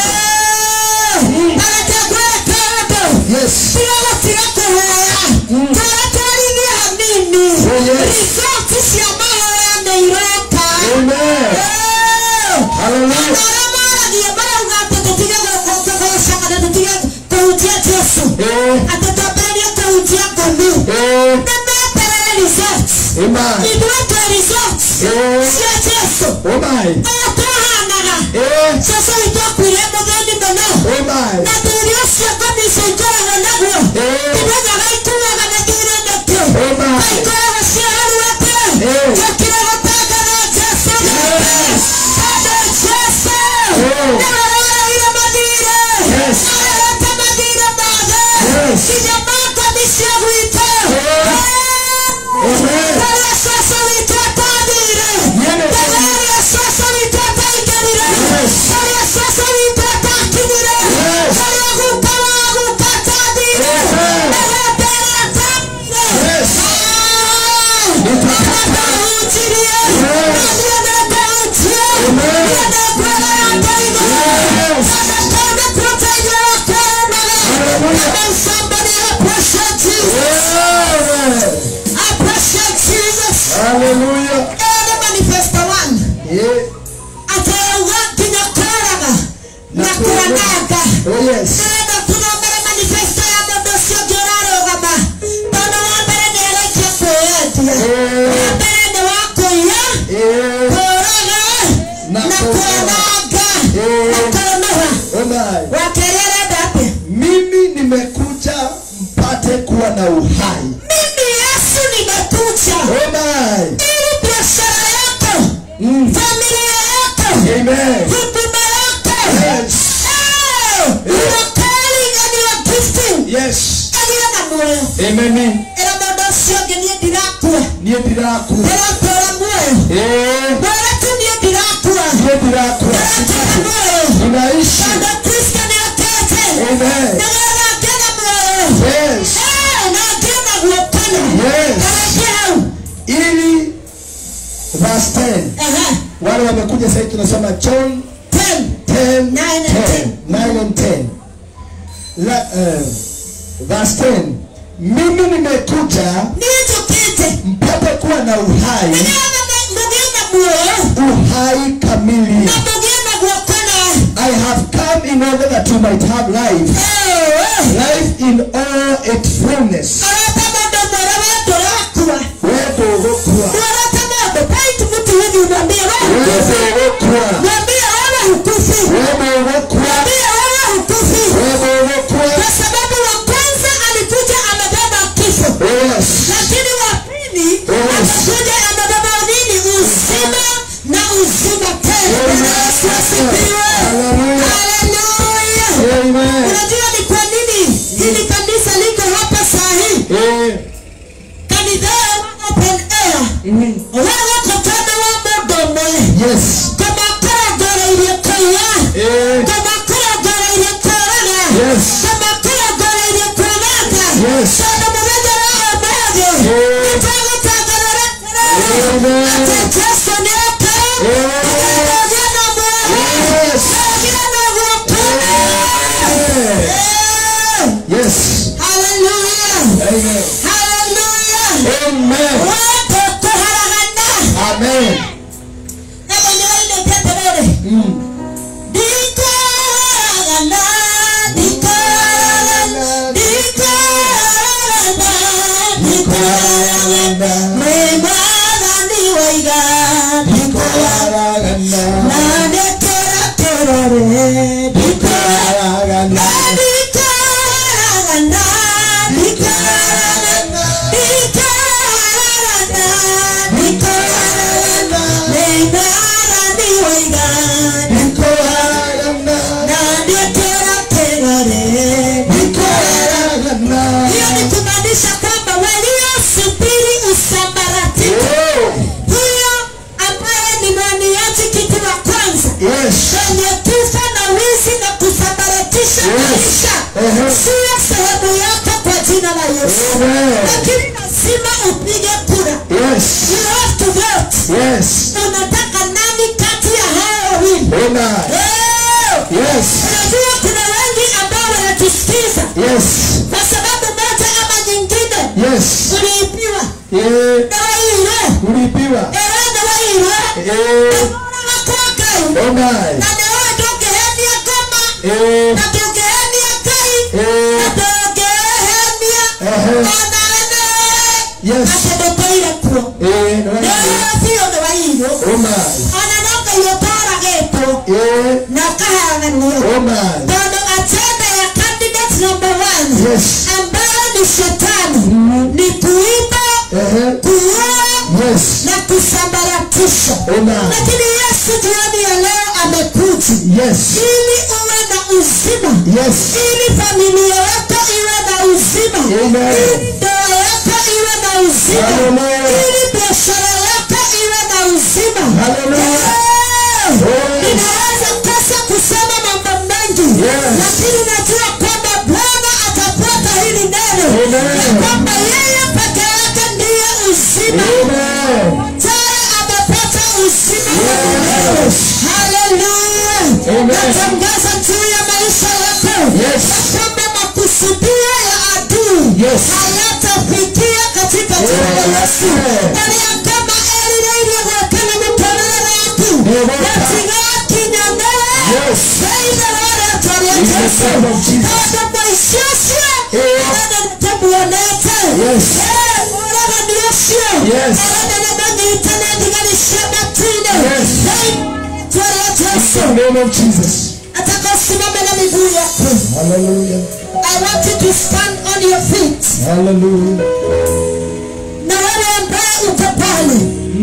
Eh, Naletegwa kando. Yes. Tiago tiga kuhoya. Twaratwarithia hanini. Oh, yes. Result cia mahoya nĩ iroka. Amen. Eh. Hallelujah. Arĩa maragia marauga atĩ tũtige gũkũngũgũcaga na tũtige kũhunjia Jesũ. Eh. Atĩ twambĩrĩrie kũhunjia ngũmi. Eh. Nĩ meterere results. Amen. Ithuĩ twĩ results Eh. cia Jesũ. Oh my. Aya twahanaga. Eh. Jesũ witũ akuire mũthĩni mũno. Oh my. Na thirĩ ũcio ngomicũ ikoragwo naguo. Eh. Tũmenyaga ikuaga na thirĩ nĩkĩ. Oh my. Na ikoragwo ciĩharuĩte. Eh. Njũkire gũtangatha Jesũ nĩkĩ. Yes. Tondũ Jesũ Oh. nĩwe woreire mathirĩ. Yes. Arehete mathirĩ mothe. Yes. Nginya makoni cia gwitũ. Oh. Eh. Amen. Rĩrĩa Jesũ witũ atathire. Yes. Rĩrĩa Jesũ witũ ataingĩrire. Yes. Rĩrĩa Jesũ witũ atakinyire. Yes. Rĩrĩa guka wa guka atathire. Amen. Rĩrĩa mbere atathire. Yes. Ah. Nitakata. Atahunjirie. Yes. Na niĩ nĩngũhunjia. Amen. Niĩ nĩngwĩra Ngai Yes. Ndakona kũteithia kuonaga. Hallelujah. Come on, somebody appreciate Jesus. Amen. Appreciate Jesus. Hallelujah. Ene manifesto one. Yeah. Atauga nginya kũraga na Na kwananga. Oh yes. Nĩgetha tũthomere manifesto ya mũndũ ũcio ũngĩ ũrarũgama. Tondũ wa mbere nĩarĩkia kwĩyendia. Eh. Wa mbere nĩ wa kũiya, Eh. kũraga, Na na kũũraga. kwananga, Eh. na kũnũha. Oh my. Wa kerĩ arenda atĩa? Mimi nimekuja mpate kuwa na uhai. Mimi Yesu nimekuja Oh my. ili biashara yako, Mm. familia yako, Amen. huduma yako, Yes. eh, your calling and your gifting Yes. ĩgĩe na muoyo. Amen. Ĩra mũndũ ũcio ũngĩ niĩ ndirakua, Niĩ ndirakua. ndĩratũũra muoyo. Eh. Mwĩre tu niĩ ndirakua, Niĩ ndirakua. ndĩratũũra muoyo. Ninaishi. Tondũ Kristo nĩokĩte, Amen. nĩgetha ngĩe na muoyo. Yes. Eh, na ngĩe na guokana. Yes. Kareke hau. Ili verse 10. Ehe, Wale wamekuja sasa tunasoma John 10. 10 Nine and 10 9 and 10. La, uh, verse 10. Mimi nimekuja Niĩ njũkĩte mpate kuwa na uhai, nĩgetha mũgĩe na muoyo uhai kamili. na mũgĩe na guokana. I have come in order that you might have life, life in all its fullness. Arata mũndũ mwĩra we ndũrakua. Wewe ndũgũkua. Mwĩrata mũndũ point mtu hivi umwambie wewe Wewe hukufi. ndũgũkua. Mwambie wewe hukufi. Wewe ndũgũkua. Mwambie wewe hukufi. Wewe ndũgũkua. Kwa sababu wa kwanza alikuja amebeba kifo. Yes. Lakini wa pili Yes. atakuja amebeba nini? Uzima na uzima tena. Bwana Yesu asifiwe. Hallelujah. Haleluya. Amen. Unajua ni kwa nini hili kanisa liko hapa saa hii? Eh. Kanitha open air. Wewe kutana wa mũndũ ũmwe. Yes. Kũmakora ngoro iria kũiya. Eh. Kũmakora ngoro iria kũraga. Yes. Kũmakora ngoro iria kwananga. Yes. Tondũ mũthenya wa ũmũthĩ, Eh. nĩtũgũtangatha rĩrĩ. Amen. Atĩ Jesũ nĩoka. Eh. Akagĩa na muoyo. Yes. Akagĩa na guokana. Eh. Eh. Yes. Hallelujah. Amen. Hallelujah. Amen. Wote kũharagana. Amen. Ego nĩwainĩte atĩrĩrĩ. Mm. Ndikoragana, ndikoragana, ndikoragana, ndikoragana. Mwĩ Mwathani waiga, ndikoragana. Na ndekera kĩrore, ndikoragana. Ndikoragana, ndikoragana, ndikoragana, ndikoragana. Mwĩ Mwathani waiga, na ndekera kĩrore, ndikoragana. Hiyo ni kumaanisha kwamba waliosubiri usambaratiko, huyo ambaye ni mwaniaji kiti wa kwanza Yes. kwenye kifo na wizi na kusambaratisha Yes. maisha, Uh-huh. siyo sehemu yako kwa jina la Yesu. Amen. Lakini lazima upige kura Yes. you have to vote Yes. unataka nani kati ya hao wawili Amen. Eh, Yes. unajua kuna wengi ambao wanatusikiza Yes. kwa sababu moja ama nyingine Yes. uliipiwa Eh, na wairo ulipiwa. ewe na wairo Eh, Ora wakokai Amen. na nawe ndũngĩhenia ngoma Eh, na ndũngĩhenia ngai eh, na ndũngĩhenia Ehe. ona ene Yes. atĩ ndũkoire kuo eh, no, Nĩwe biũ nĩ wairũ Amen. ona no ngai ũtoragĩtwo Eh, na ũkaheananio Amen. tondũ agenda ya candidate number one Yes. ambayo ni shetani ni kuiba Ehe. kuua Yes. na kusambaratisha Amen. lakini yesu jioni ya leo amekuja Yes. ili uwe na uzima Yes. ili familia yako iwe na uzima Amen. ili ndoa yako iwe na uzima Hallelujah. ili biashara yako iwe na uzima Hallelujah. Eh, Oh. ninaweza kosa kusema mambo mengi Yes. lakini najua kwamba bwana atafuata hili neno Amen. ya kwamba yeye peke yake ndiye uzima Amen. tayari amepata uzima wa milele. Yes. Haleluya. Amen. Natangaza juu ya maisha yako Yes. ya kwamba makusudio ya adui Yes. hayatafikia katika jina la Yesu. Amen. Bali ya kwamba erire iria gwakana mũtũrĩre waku Nĩgũka. gatigakinyanĩre Yes. thĩinĩ wa rĩĩtwa rĩa In the Jesũ. name of Jesus. Tondũ mũici ũcio Eh. arenda nĩtũmuonete. Yes. Eh, ũragani ũcio Yes. arenda nĩmanyitane thigari cia matu-inĩ. Yes. Thĩinĩ wa rĩĩtwa rĩa Jesũ. In the name of Jesus. Nataka usimame na miguu yako. Hallelujah. I want you to stand on your feet. Hallelujah. Na wewe ambaye uko pale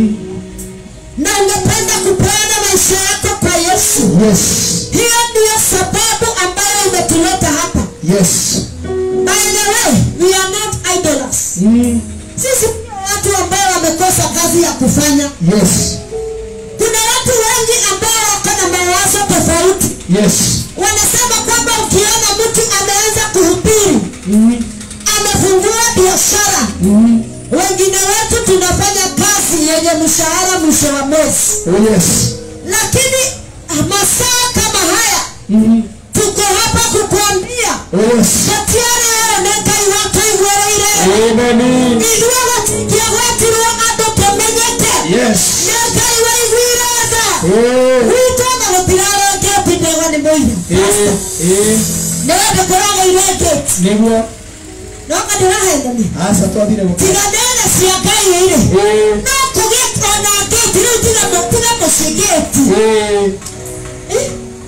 na ungependa kupeana maisha yako kwa Yesu, Yes. hiyo ndiyo sababu ambayo imetuleta hapa. Yes. By the way, we are not idlers. Mm. Sisi sio watu ambao wamekosa kazi ya kufanya. Yes. Kuna watu wengi ambao wako na mawazo tofauti. Yes. Wanasema kwamba ukiona mtu ameanza kuhubiri, Mm. amefungua biashara, Mm. wengine wetu tunafanya kazi yenye mshahara mwisho wa mwezi, Oh yes. lakini masaa kama haya Mm. tuko hapa kukuambia Oh yes. gatiarĩ onengai wako igwereire Amen. ithuĩ gũtingia gwetirwo andũ tũmenyeke Yes. nĩ ngai waiguire tha Oh. gwitũ na gũtirarengeti ndegwa nĩ mũira Eh. Eh. nĩ wende kũraga irengeti Nĩguo. noka ndĩrahendania Aca twathire gũkũ. tiga nene cia ngai ĩrĩ Eh. no kũgĩe ona ngĩti rĩu tiga tiga mũciĩ ngĩti Eh. Eh?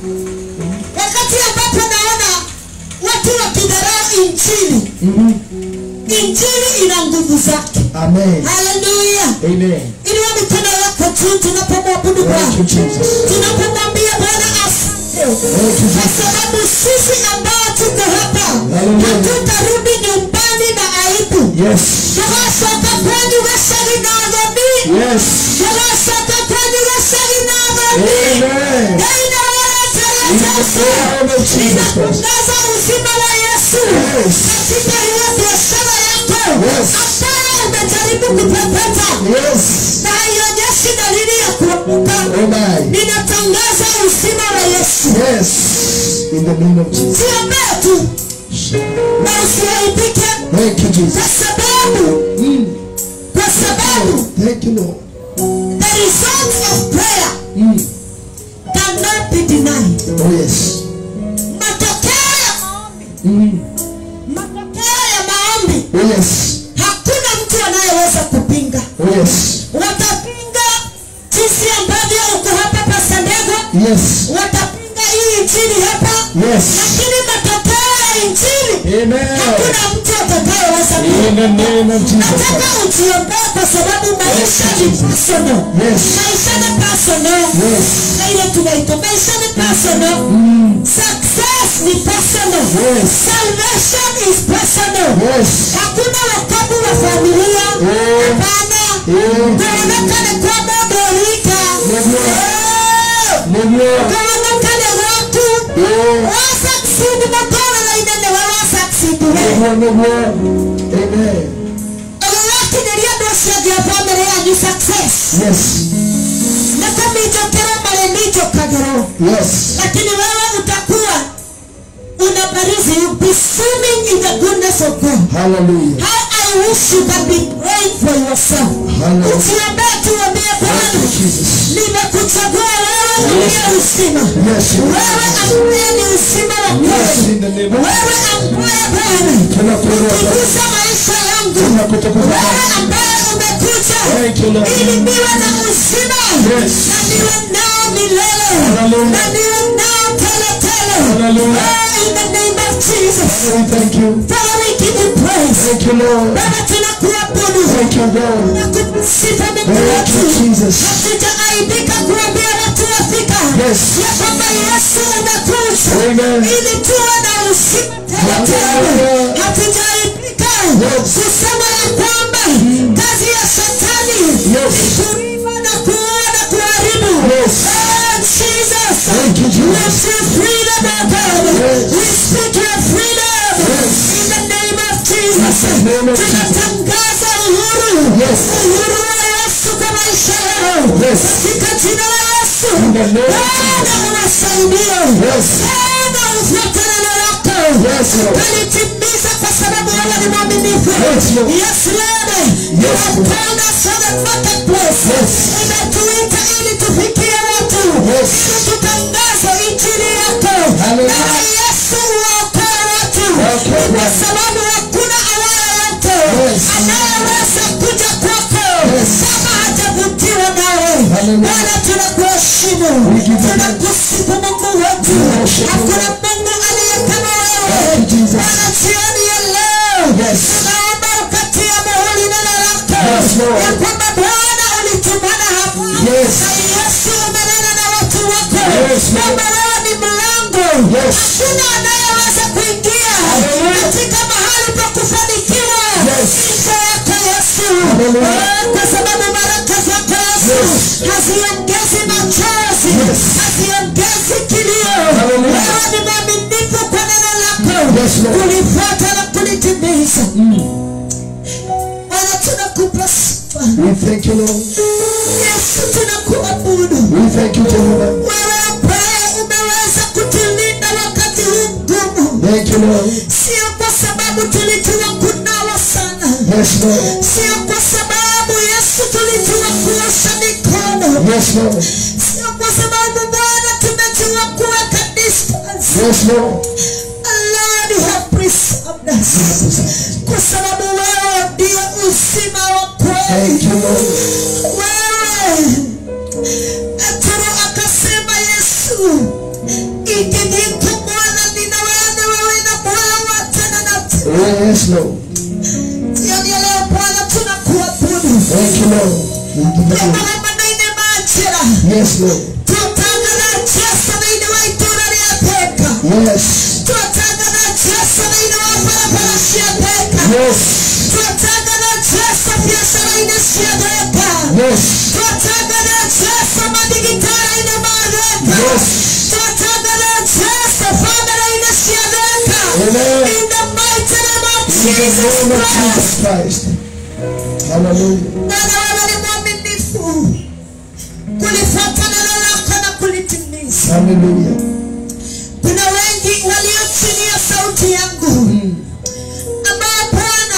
wakati ambapo naona watu wakidharau injili Mhm. injili ina nguvu zake Amen. haleluya Amen. iliwa mikono yako juu tunapomwabudu Thank you, bwana Jesus. tunapomwambia bwana asante Thank you, kwa Jesus. sababu sisi ambao tuko hapa Hallelujah. hatutarudi nyumbani na aibu Yes. tugacoka kwenyu gacagi na thoni Yes. tugacoka kwenyu gacagi na thoni Amen. thĩinĩ wa rĩĩtwa rĩa In the Jesũ name of Jesus Christ. ninatangaza uzima wa Yesu Yes. katika hiyo biashara yako Yes. ambayo umejaribu kupepeta Yes. na haionyeshi dalili ya kuanguka. Amen. Ninatangaza uzima wa Yesu. Yes. In the name of Jesus. Siombee tu na usiaibike, Thank you, Jesus. kwa sababu Mm. kwa sababu Thank you, Lord. the results of prayer Mm. cannot be denied. Oh yes. Matokeo ya maombi, Mm. matokeo ya maombi Oh yes. hakuna mtu anayeweza kupinga. Oh yes. Watapinga jinsi ambavyo uko hapa Pastor Ndego, Yes. watapinga hii injili hapa, Yes. lakini matokeo ya injili Amen. hakuna mtu atakayeweza In kupinga. the name of Jesus Nataka Christ. ujiombee kwa sababu maisha ni Jesus. personal. Yes. Maisha ni personal. Yes. Na ile tunaitwa maisha ni personal. Mm. Success ni personal. Yes. Salvation is personal. Yes. Hakuna wokovu wa familia. Eh. Hapana. Eh. Kuoneka ni kwa modo rika. Ndio. Eh. Nĩguo. Kuoneka ni watu. Eh. Wa succeed makora na inene wa wa succeed we. Nĩguo, nĩguo. Amen. Ũgĩ wake success Yes. nakamijokera malemijokagero Yes. lakini wewe utakuwa unabarizi you be swimming in the goodness of God Hallelujah. how I wish you can be praying for yourself Hallelujah. ukiambia tuambie Thank you, Bwana Jesus. nimekuchagua wewe uliye uzima Yes. wewe ambaye ni uzima wa Yes, kweli in the name of wewe ambaye Bwana Tunakuelewa Baba. ukigusa maisha yangu Tunakutukuza wewe Baba. ambaye umekuja Thank you, Lord. ili niwe na uzima Yes. na niwe nao milele Hallelujah. na niwe nao tele tele Hallelujah. Oh, in the name of Jesus Father, we thank you. Father we give you praise Thank you, Lord. Baba tunakuabudu Thank you, God. nakusifa Mungu Thank wetu you, Jesus. hatujaaibika kuambia watu wafika Yes. ya kwamba Yesu umekuja Amen. ili tuwe na uzima tele tele Hallelujah. hatujaaibika Yes. kusema ya kwamba kazi ya shetani Yes. ni kuiba na kuua na kuharibu Yes. Oh, Jesus Thank you, Jesus. we see freedom oh God Yes. we speak your freedom Yes. in the name of Jesus In the name of Jesus. tunatangaza uhuru Yes. uhuru wa Yesu kwa maisha yao Yes. katika jina la Yesu In the name of Bwana uwasaidie Yes. Bwana ufuate neno lako Yes, Lord. Kalitimiza kwa sababu wewe ni mwaminifu. Yes, Lord. Yes, Lord. You Yes, have Lord. called us to the marketplace. Yes. Umetuita ili tufikie watu. Yes. Ili tutangaze injili yako. Hallelujah. Na Yesu uokoe watu. Okay, Kwa Lord. sababu hakuna awaye yote Yes. anayeweza kuja kwako Yes. kama hajavutiwa nawe. Hallelujah. Bwana tunakuheshimu. We give you Tunakusifu Mungu wetu. Worship you. Hakuna Mungu aliye kama wewe. Thank you, Jesus. Bwana jioni ya leo Yes. tunaomba ukatia muhuri neno lako Yes, Lord. ya kwamba Bwana ulitumana hapa Yes. na Yesu umenena na watu wako Yes, Lord. kwamba wewe ni mlango Yes. hakuna anayeweza kuingia Hallelujah. katika mahali pa kufanikiwa Yes. nje yako Yesu Hallelujah. Oh, kwa sababu baraka zako Yesu Yes. haziongezi machozi Yes. haziongezi kilio Hallelujah. wewe ni mwaminifu kwa neno lako Yes, Lord. kulifuata na kulitimiza Bwana tunakupa sifa We thank you, Lord. Yesu tunakuabudu We thank you, Jehovah. wewe ambaye umeweza kutulinda wakati huu mgumu Thank you, Lord. sio kwa sababu tulijua kunawa sana Yes, Lord. sio kwa sababu Yesu tulijua kuosha mikono Yes, Lord. sio kwa sababu Bwana tumejua kuweka distance Yes, Lord. Lord you have preserved us kwa sababu wewe ndiye uzima wa kweli Thank you, Lord. wewe Petro akasema Yesu ikijiko Bwana nina wewe wewe na Bwana wa tena na tena Yes, Lord. jioni ya leo Bwana tunakuabudu Thank you, Lord. We give you glory. Bwana manene majira Yes, Lord. twatangana Yesu naine wa itura rya teka Yes. twatangana Yesu naine wa barabara cia teka Yes. twatangana Yesu biashara ine cia teka Yes. twatangana Yesu madigitara ine matheka Yes. twatangana Yesu family ine cia teka Amen. in the mighty name of In the Jesus name of Christ Jesus Christ. Hallelujah. Bwana wewe ni mwaminifu kulifuata neno lako na kulitimiza. Hallelujah. Kuna wengi walio chini ya sauti yangu ambao Bwana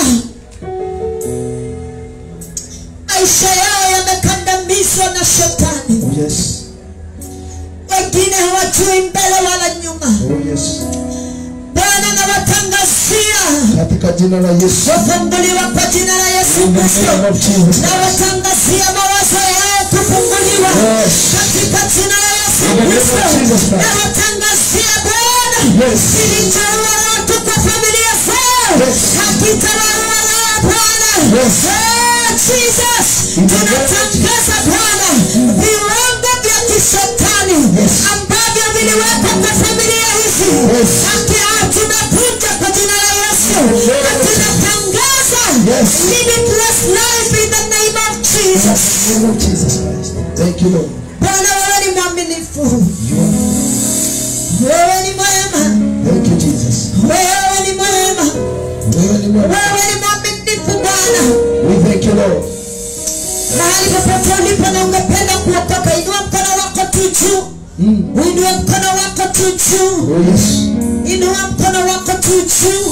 maisha yao yamekandamizwa na shetani, Oh, yes. wengine hawajui mbele wala nyuma. Oh, yes. Bwana nawatangazia Katika jina la Yesu. kufunguliwa kwa jina la Yesu In the Kristo. name of Jesus. nawatangazia mawazo yao kufunguliwa Yes. katika jina la Yesu In the name of Kristo. Jesus Christ. Nawatangazia Bwana Yes. kilichoua watu kwa familia zao Yes. hakitawaua leo Bwana. Yes. Oh, Jesus. In the name of Tunatangaza Bwana viwango vya kishetani Yes. ambavyo viliwekwa kwa familia hizi Yes. Haki- tunavunja kwa jina la Yesu Yes. na tunatangaza Yes. limitless life in the name of In Jesus. the name of Jesus Christ. Thank you, Lord. Bwana wewe ni mwaminifu, You are- wewe ni mwema, Thank you, Jesus. wewe ni mwema, Wewe ni mwema. wewe ni mwaminifu Bwana. We thank you, Lord. Mahali mahali popote ulipo na ungependa kuokoka inua mkono wako tu juu uinue mkono wako tu juu Oh yes. inua mkono wako tu juu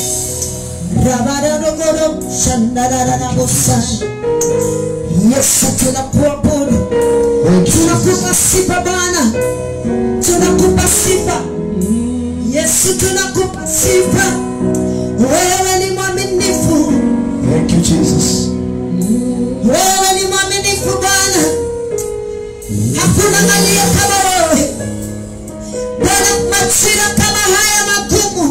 rabararogoro shandarararabosa yesu tunakuabudu Thank you. tunakupa sifa bwana tunakupa sifa yesu tunakupa sifa wewe ni mwaminifu Thank you, Jesus. wewe ni mwaminifu bwana hakuna aliye kama wewe bwana majira kama haya magumu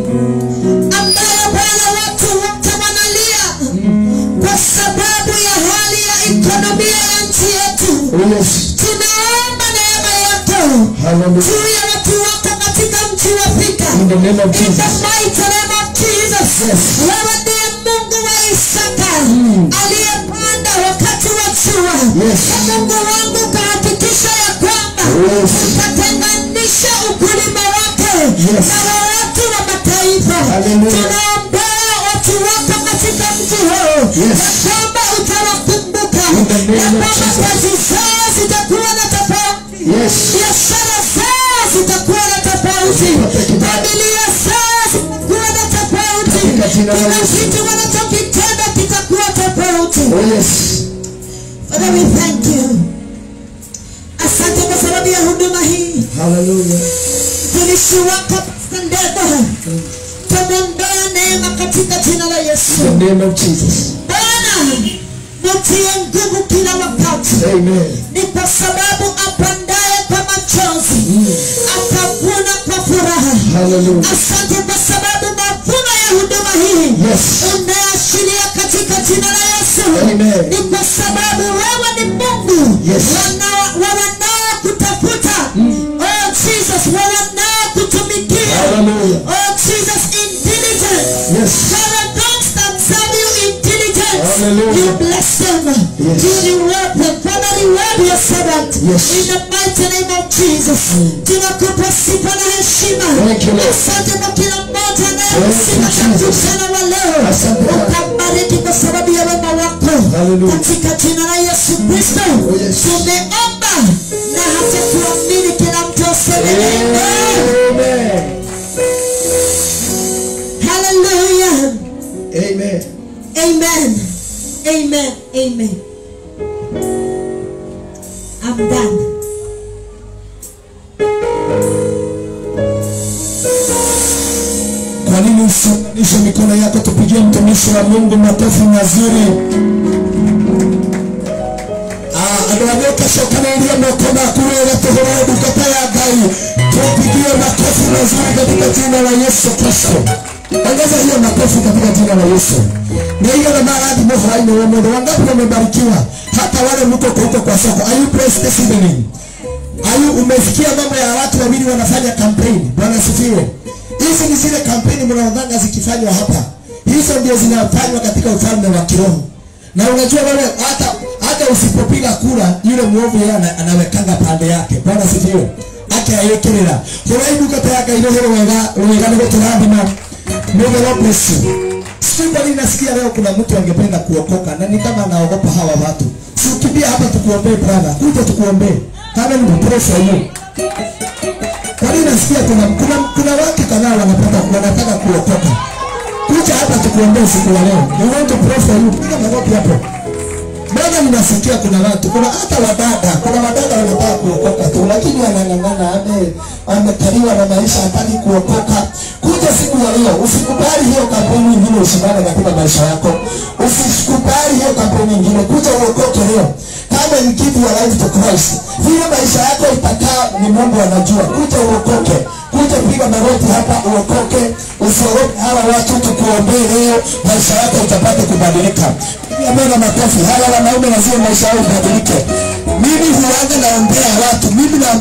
ambayo bwana watu wote wanalia kwa sababu ya hali ya ekonomia ya nchi yetu Oh yes. tunaomba neema yako Hallelujah. juu ya watu wako katika mji wa Thika. In the name of In the Jesus. mighty name of Jesus. Yes. Wewe ndiye Mungu wa Isaka aliyepanda wakati wa jua. Yes. Na Mungu wangu kahakikisha ya kwamba Yes. utatenganisha ukulima wake Yes. na wa watu wa mataifa. Hallelujah. Tunaombea watu wako katika mji huu Yes. ya kwamba utawakumbuka In the name ya of kwamba Jesus. kazi zao zitakuwa na tofauti Yes. biashara zao zitakuwa na tofauti familia zao zitakuwa na tofauti Katika jina la kila Yesu. kitu wanachokitenda kitakuwa tofauti Oh yes. Father we thank you asante kwa sababu ya huduma hii Hallelujah. mtumishi wako Pastor Ndego tumwombea neema katika jina la Yesu In the name of Jesus. Bwana mutie nguvu kila wakati Amen. ni kwa sababu apandaye kwa machozi atavuna kwa furaha Hallelujah. asante kwa sababu mavuno ya huduma hii Yes. umeashiria katika jina la yesu Amen. ni kwa sababu wewe ni mungu Yes. Wana- wa wanaokutafuta oh jesus wa wanaokutumikia Hallelujah. oh jesus in diligence Yes. Father, those that serve you in diligence, Hallelujah. you bless them. Yes. You reward them. Father, reward your servant. Yes. In the mighty name of Jesus. Tunakupa sifa na heshima. Thank you, Lord. Asante kwa kila mmoja Thank anayehusika you, na Jesus. mkutano wa leo. Asante, Bwana. Ukabariki kwa sababu ya wema wako. Hallelujah. Katika jina la Yesu Kristo. Oh, yes. Tumeomba na hata kuamini kila mtu aseme amen. Amen. Hallelujah. Amen. Amen. Amen. Amen. I'm done. Kwa nini usiunganishe mikono yako tupigie mtumishi wa Mungu makofi mazuri? Ah, andå arä ũtacokanĩrĩrie moko maku wega tũhũre ndungata ya ngai tupigie makofi mazuri katika jina la yesu kristo ongeza hiyo makofi katika jina la yesu nĩigana marathimo hwainĩ wa mũndũ wangapi wamebarikiwa hata wale mko huko kwa soko are you blessed this evening Ayu, umesikia mambo ya watu wawili wanafanya kampeni. Bwana sifiwe. Hizi ni zile kampeni mnaodhanga zikifanywa hapa, hizo ndio zinafanywa katika ufalme wa kiroho. Na unajua wewe, hata hata usipopiga kura, yule mwovu yeye ana- anawekanga pande yake. Bwana sifiwe. Ake ayekerera huraibu kata yake irohero wega wega nĩ gũtũrathima May the Lord bless you. Sijui kwa nini nasikia leo kuna mtu angependa kuokoka na ni kama anaogopa hawa watu. Si ukimbia hapa tukuombee brother, kuja tukuombee. Kama ni pray for you. Kwa nini nasikia kuna kuna kuna watu kadhaa wanapata wanataka kuokoka. Kuja hapa tukuombee siku ya leo. We want to pray for you. Piga magoti hapo. Mbona ninasikia kuna watu, kuna hata wadada, kuna wadada wanataka kuokoka tu, lakini wanang'ang'ana, ame amekaliwa na maisha, hataki kuokoka. Kuja siku ya leo, usikubali hiyo kampeni nyingine ushindane katika maisha yako, usikubali hiyo kampeni nyingine. Kuja uokoke leo, kama you give your life to Christ, vile maisha yako itakaa ni Mungu anajua. Kuja uokoke, kuja piga magoti hapa uokoke, usiogope hawa watu, tukuombee leo, maisha yako itapata kubadilika. Amena makofi. Hawa wanaume lazima maisha yao ibadilike. Mimi huanga naombea watu, mimi naomba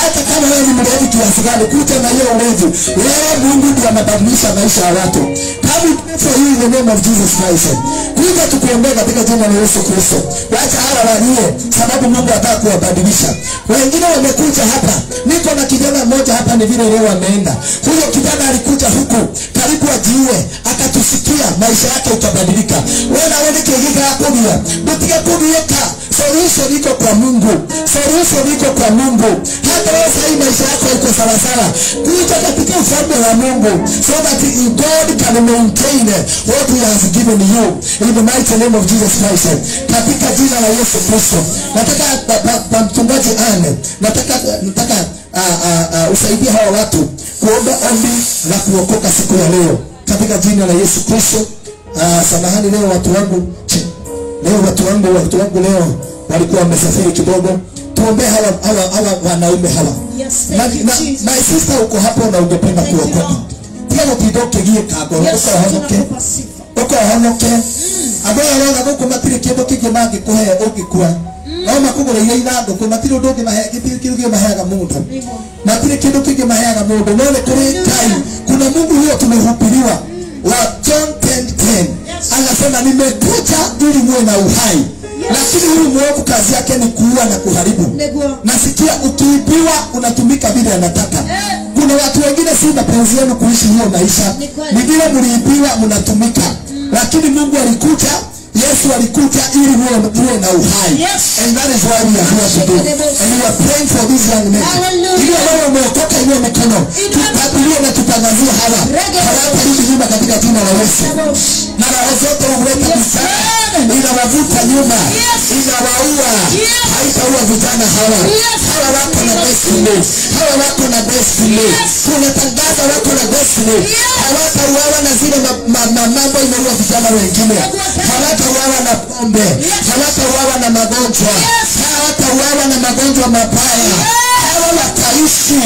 hata kama wewe ni mlevi kiasi gani kuja na hiyo ulevi leo mungu ndiye anabadilisha maisha ya watu come we pray for you in the name of jesus christ kuja tukuombea katika jina la yesu kristo wacha hawa walie sababu mungu ataka kuwabadilisha wengine wamekuja hapa niko na kijana mmoja hapa ni vile leo ameenda huyo kijana alikuja huku karibu ajiue akatusikia maisha yake ikabadilika wena wenikegika kugia dutige kugieka solution iko kwa mungu solution iko kwa mungu hata wewe sahii maisha yako iko sawasawa kuja katika ufalme wa mungu so that god can maintain what he has given you in the mighty name of jesus christ katika jina la yesu kristo nataka pa- pa- pa mchungaji ane nataka nataka uh, uh, uh, usaidie hawa watu kuomba ombi la kuokoka siku ya leo katika jina la yesu kristo uh, samahani leo watu wangu Chi- leo watu wangu watu wangu leo walikuwa wamesafiri kidogo tuombee hawa, hawa, hawa wanaume hawa Yes, na, thank you, na, Jesus. my sister uko hapo na ungependa Thank you, kuokoka Lord. tiga gũtinda ũkĩgiĩ Yes, ukohonoke tunakupa sifa. ukohonoke andũ aya rona gũkũ matirĩ kĩndũ kĩngĩ mangĩkũhe ũngĩkua no makũgũrĩire ithandũkũ matirĩ ũndũ ũngĩ mahe- gĩtirĩ kĩndũ kĩngĩ maheaga mũndũ matirĩ kĩndũ kĩngĩ maheaga mũndũ no nĩ kũrĩ ngai kuna mungu huyo tumehubiriwa wa john 10:10 anasema nimekuja ili muwe na uhai lakini huyu mwovu kazi yake ni kuua na kuharibu Niguo. nasikia ukiibiwa unatumika vile anataka kuna watu wengine si mapenzi yenu kuishi hiyo maisha Ni kweli. ni vile mliibiwa mnatumika lakini mungu alikuja yesu alikuja ili muwe muwe na uhai Yes. and that is why we are here today and we are praying for these young men Hallelujah. ili wewe umeokoka inua mikono tutabirie na tutangazie hawa hawatarudi nyuma katika jina la yesu na roho zote huleta visaka inawavuta nyuma inawaua haitaua vijana hawa hawa wako na destiny hawa wako na destiny tunatangaza wako na destiny hawatauawa na zile ma- ma- ma- mambo inaua vijana wengine hawatauawa na pombe hawatauawa na magonjwa hawatauawa na magonjwa mabaya hawa wataishi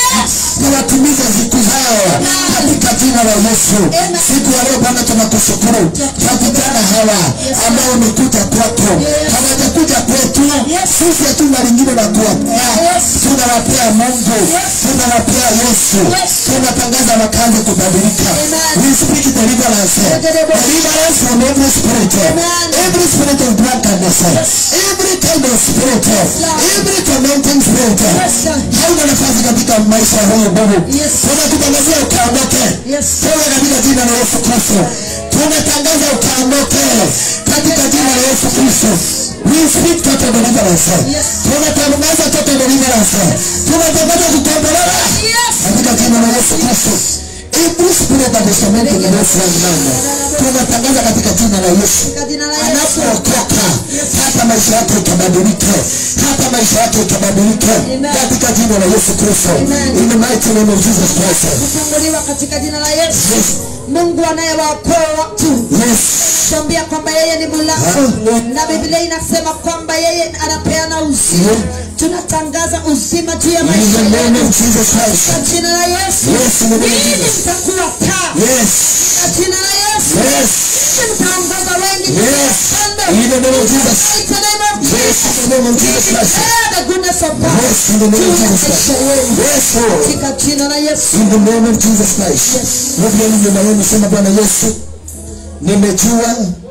na watimize siku zao katika jina la Yesu. Siku ya leo Bwana tunakushukuru kwa vijana hawa ambao wamekuja kwako, hawajakuja kwetu. Sisi hatuna lingine la kuwapea, tunawapea Mungu, tunawapea Yesu, tunatangaza makazi kubadilika. We speak deliverance, deliverance from every spirit, every spirit of drunkenness, every kind of spirit, every tormenting spirit. Hauna nafasi katika maisha ya huyu Mungu. Yes. Tunakutangazia ukaondoke. Yes. Toka katika jina la Yesu Kristo. Tunatangaza ukaondoke katika jina la Yesu Kristo. We speak total deliverance. Yes. Tunatangaza total deliverance. Tunatangaza kukombolewa katika jina la Yesu Kristo. Every spirit that is tormenting in this young man. Tunatangaza katika jina la Yesu Katika jina la Yesu. anapookoka hata maisha yake ikabadilike hata maisha yake ikabadilike Amen. katika jina la yesu kristo Amen. in the mighty name of jesus christ kufunguliwa katika jina la Yesu. yes Mungu anayewaokoa watu yes tuambia kwamba yeye ni mlango Hallelujah. na Biblia inasema kwamba yeye anapeana uzima. Yeah. Tunatangaza uzima juu ya in maisha the name yenu of jesus christ kwa jina la Yesu. Yes, in the name of Mimi Jesus. nitakuwa taa yes kwa jina la Yesu. yes Mimi nitaongoza wengi Yes. kando. In the name of Jesus. In the name of yes Jesus. in the name of jesus christ Declare the goodness of God. yes in the name of Juu ya jesus christ maisha yenu. yes lord Katika jina la Yesu. in the name of jesus christ rudi yenu nyuma yenu sema bwana yesu nimejua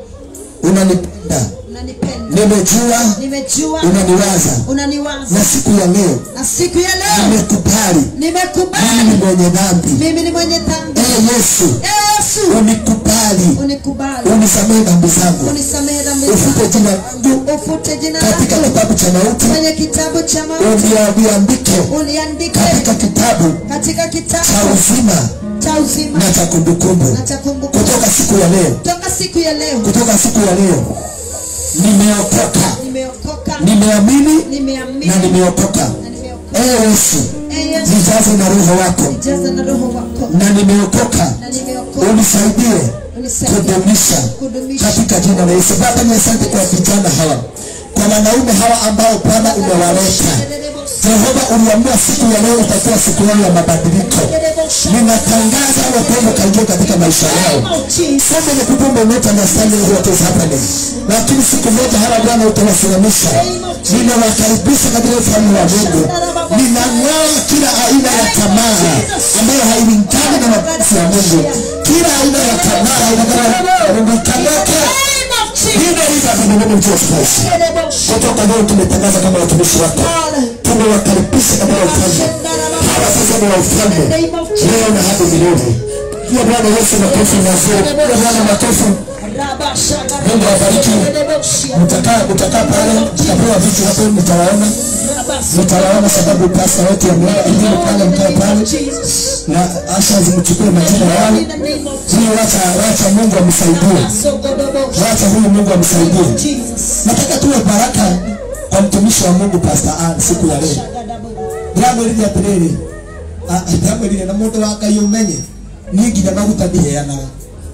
unanipenda Unanipenda. nimejua Nimejua unaniwaza unaniwaza na siku ya leo na siku ya leo nimekubali mimi ni nimekubali mwenye dhambi mimi ni mwenye dhambi ee yesu Yesu unikubali unikubali unisamehe dhambi zangu unisamehe dhambi ufute zangu jina langu ufute jina katika langu kitabu cha mauti kwenye kitabu cha mauti ulia- uliandike uliandike katika kitabu katika cha kitabu uzima cha uzima na cha kumbukumbu na cha kumbukumbu kutoka siku ya leo toka siku ya leo kutoka siku ya leo nimeokoka nimeokoka nimeamini nimeamini na nimeokoka na nimeokoka ee yesu Ee Yesu nijaze na roho wako jaza na roho wako na nimeokoka na nimeokoka unisaidie unisaidie kudumisha kudumisha katika jina la Yesu. Baba, ni asante kwa vijana hawa, kwa wanaume hawa ambao Bwana umewaleta Jehova uliamua siku ya leo itakuwa siku yao ya mabadiliko. Ninatangaza wapendo kaingia katika maisha yao. Sasa ni kupumba not understanding what is happening. Lakini siku moja hawa Bwana utawasimamisha. Ninawakaribisha katika ufalme wa Mungu. Ninang'oa kila aina ya tamaa ambayo hailingani na mapenzi ya Mungu. Kila aina ya tamaa inakamata Hivyo hivyo kwa neno la Jesus Christ. Kutoka leo tumetangaza kama watumishi wako. Tumewakaribisha katika ufalme. Hawa sasa ni wa ufalme. Leo na hadi milele. Pia Bwana Yesu makofi mazuri. Pia Bwana makofi. Mungu awabariki. Mtakaa mtakaa pale, mtapewa vitu hapo mtawaona. Mtawaona sababu pasta wetu ameona elimu pale mkae pale na asha zimchukue majina yao. Hiyo wacha wacha Mungu amsaidie. Wacha huyu Mungu amsaidie. Nataka tuwe baraka kwa mtumishi wa Mungu Pastor Ann siku ya leo. Ndamwĩrire atĩrĩrĩ ah, ndamwĩrire na mũndũ wa Ngai ũmenye niĩ nginya maguta ndiheanaga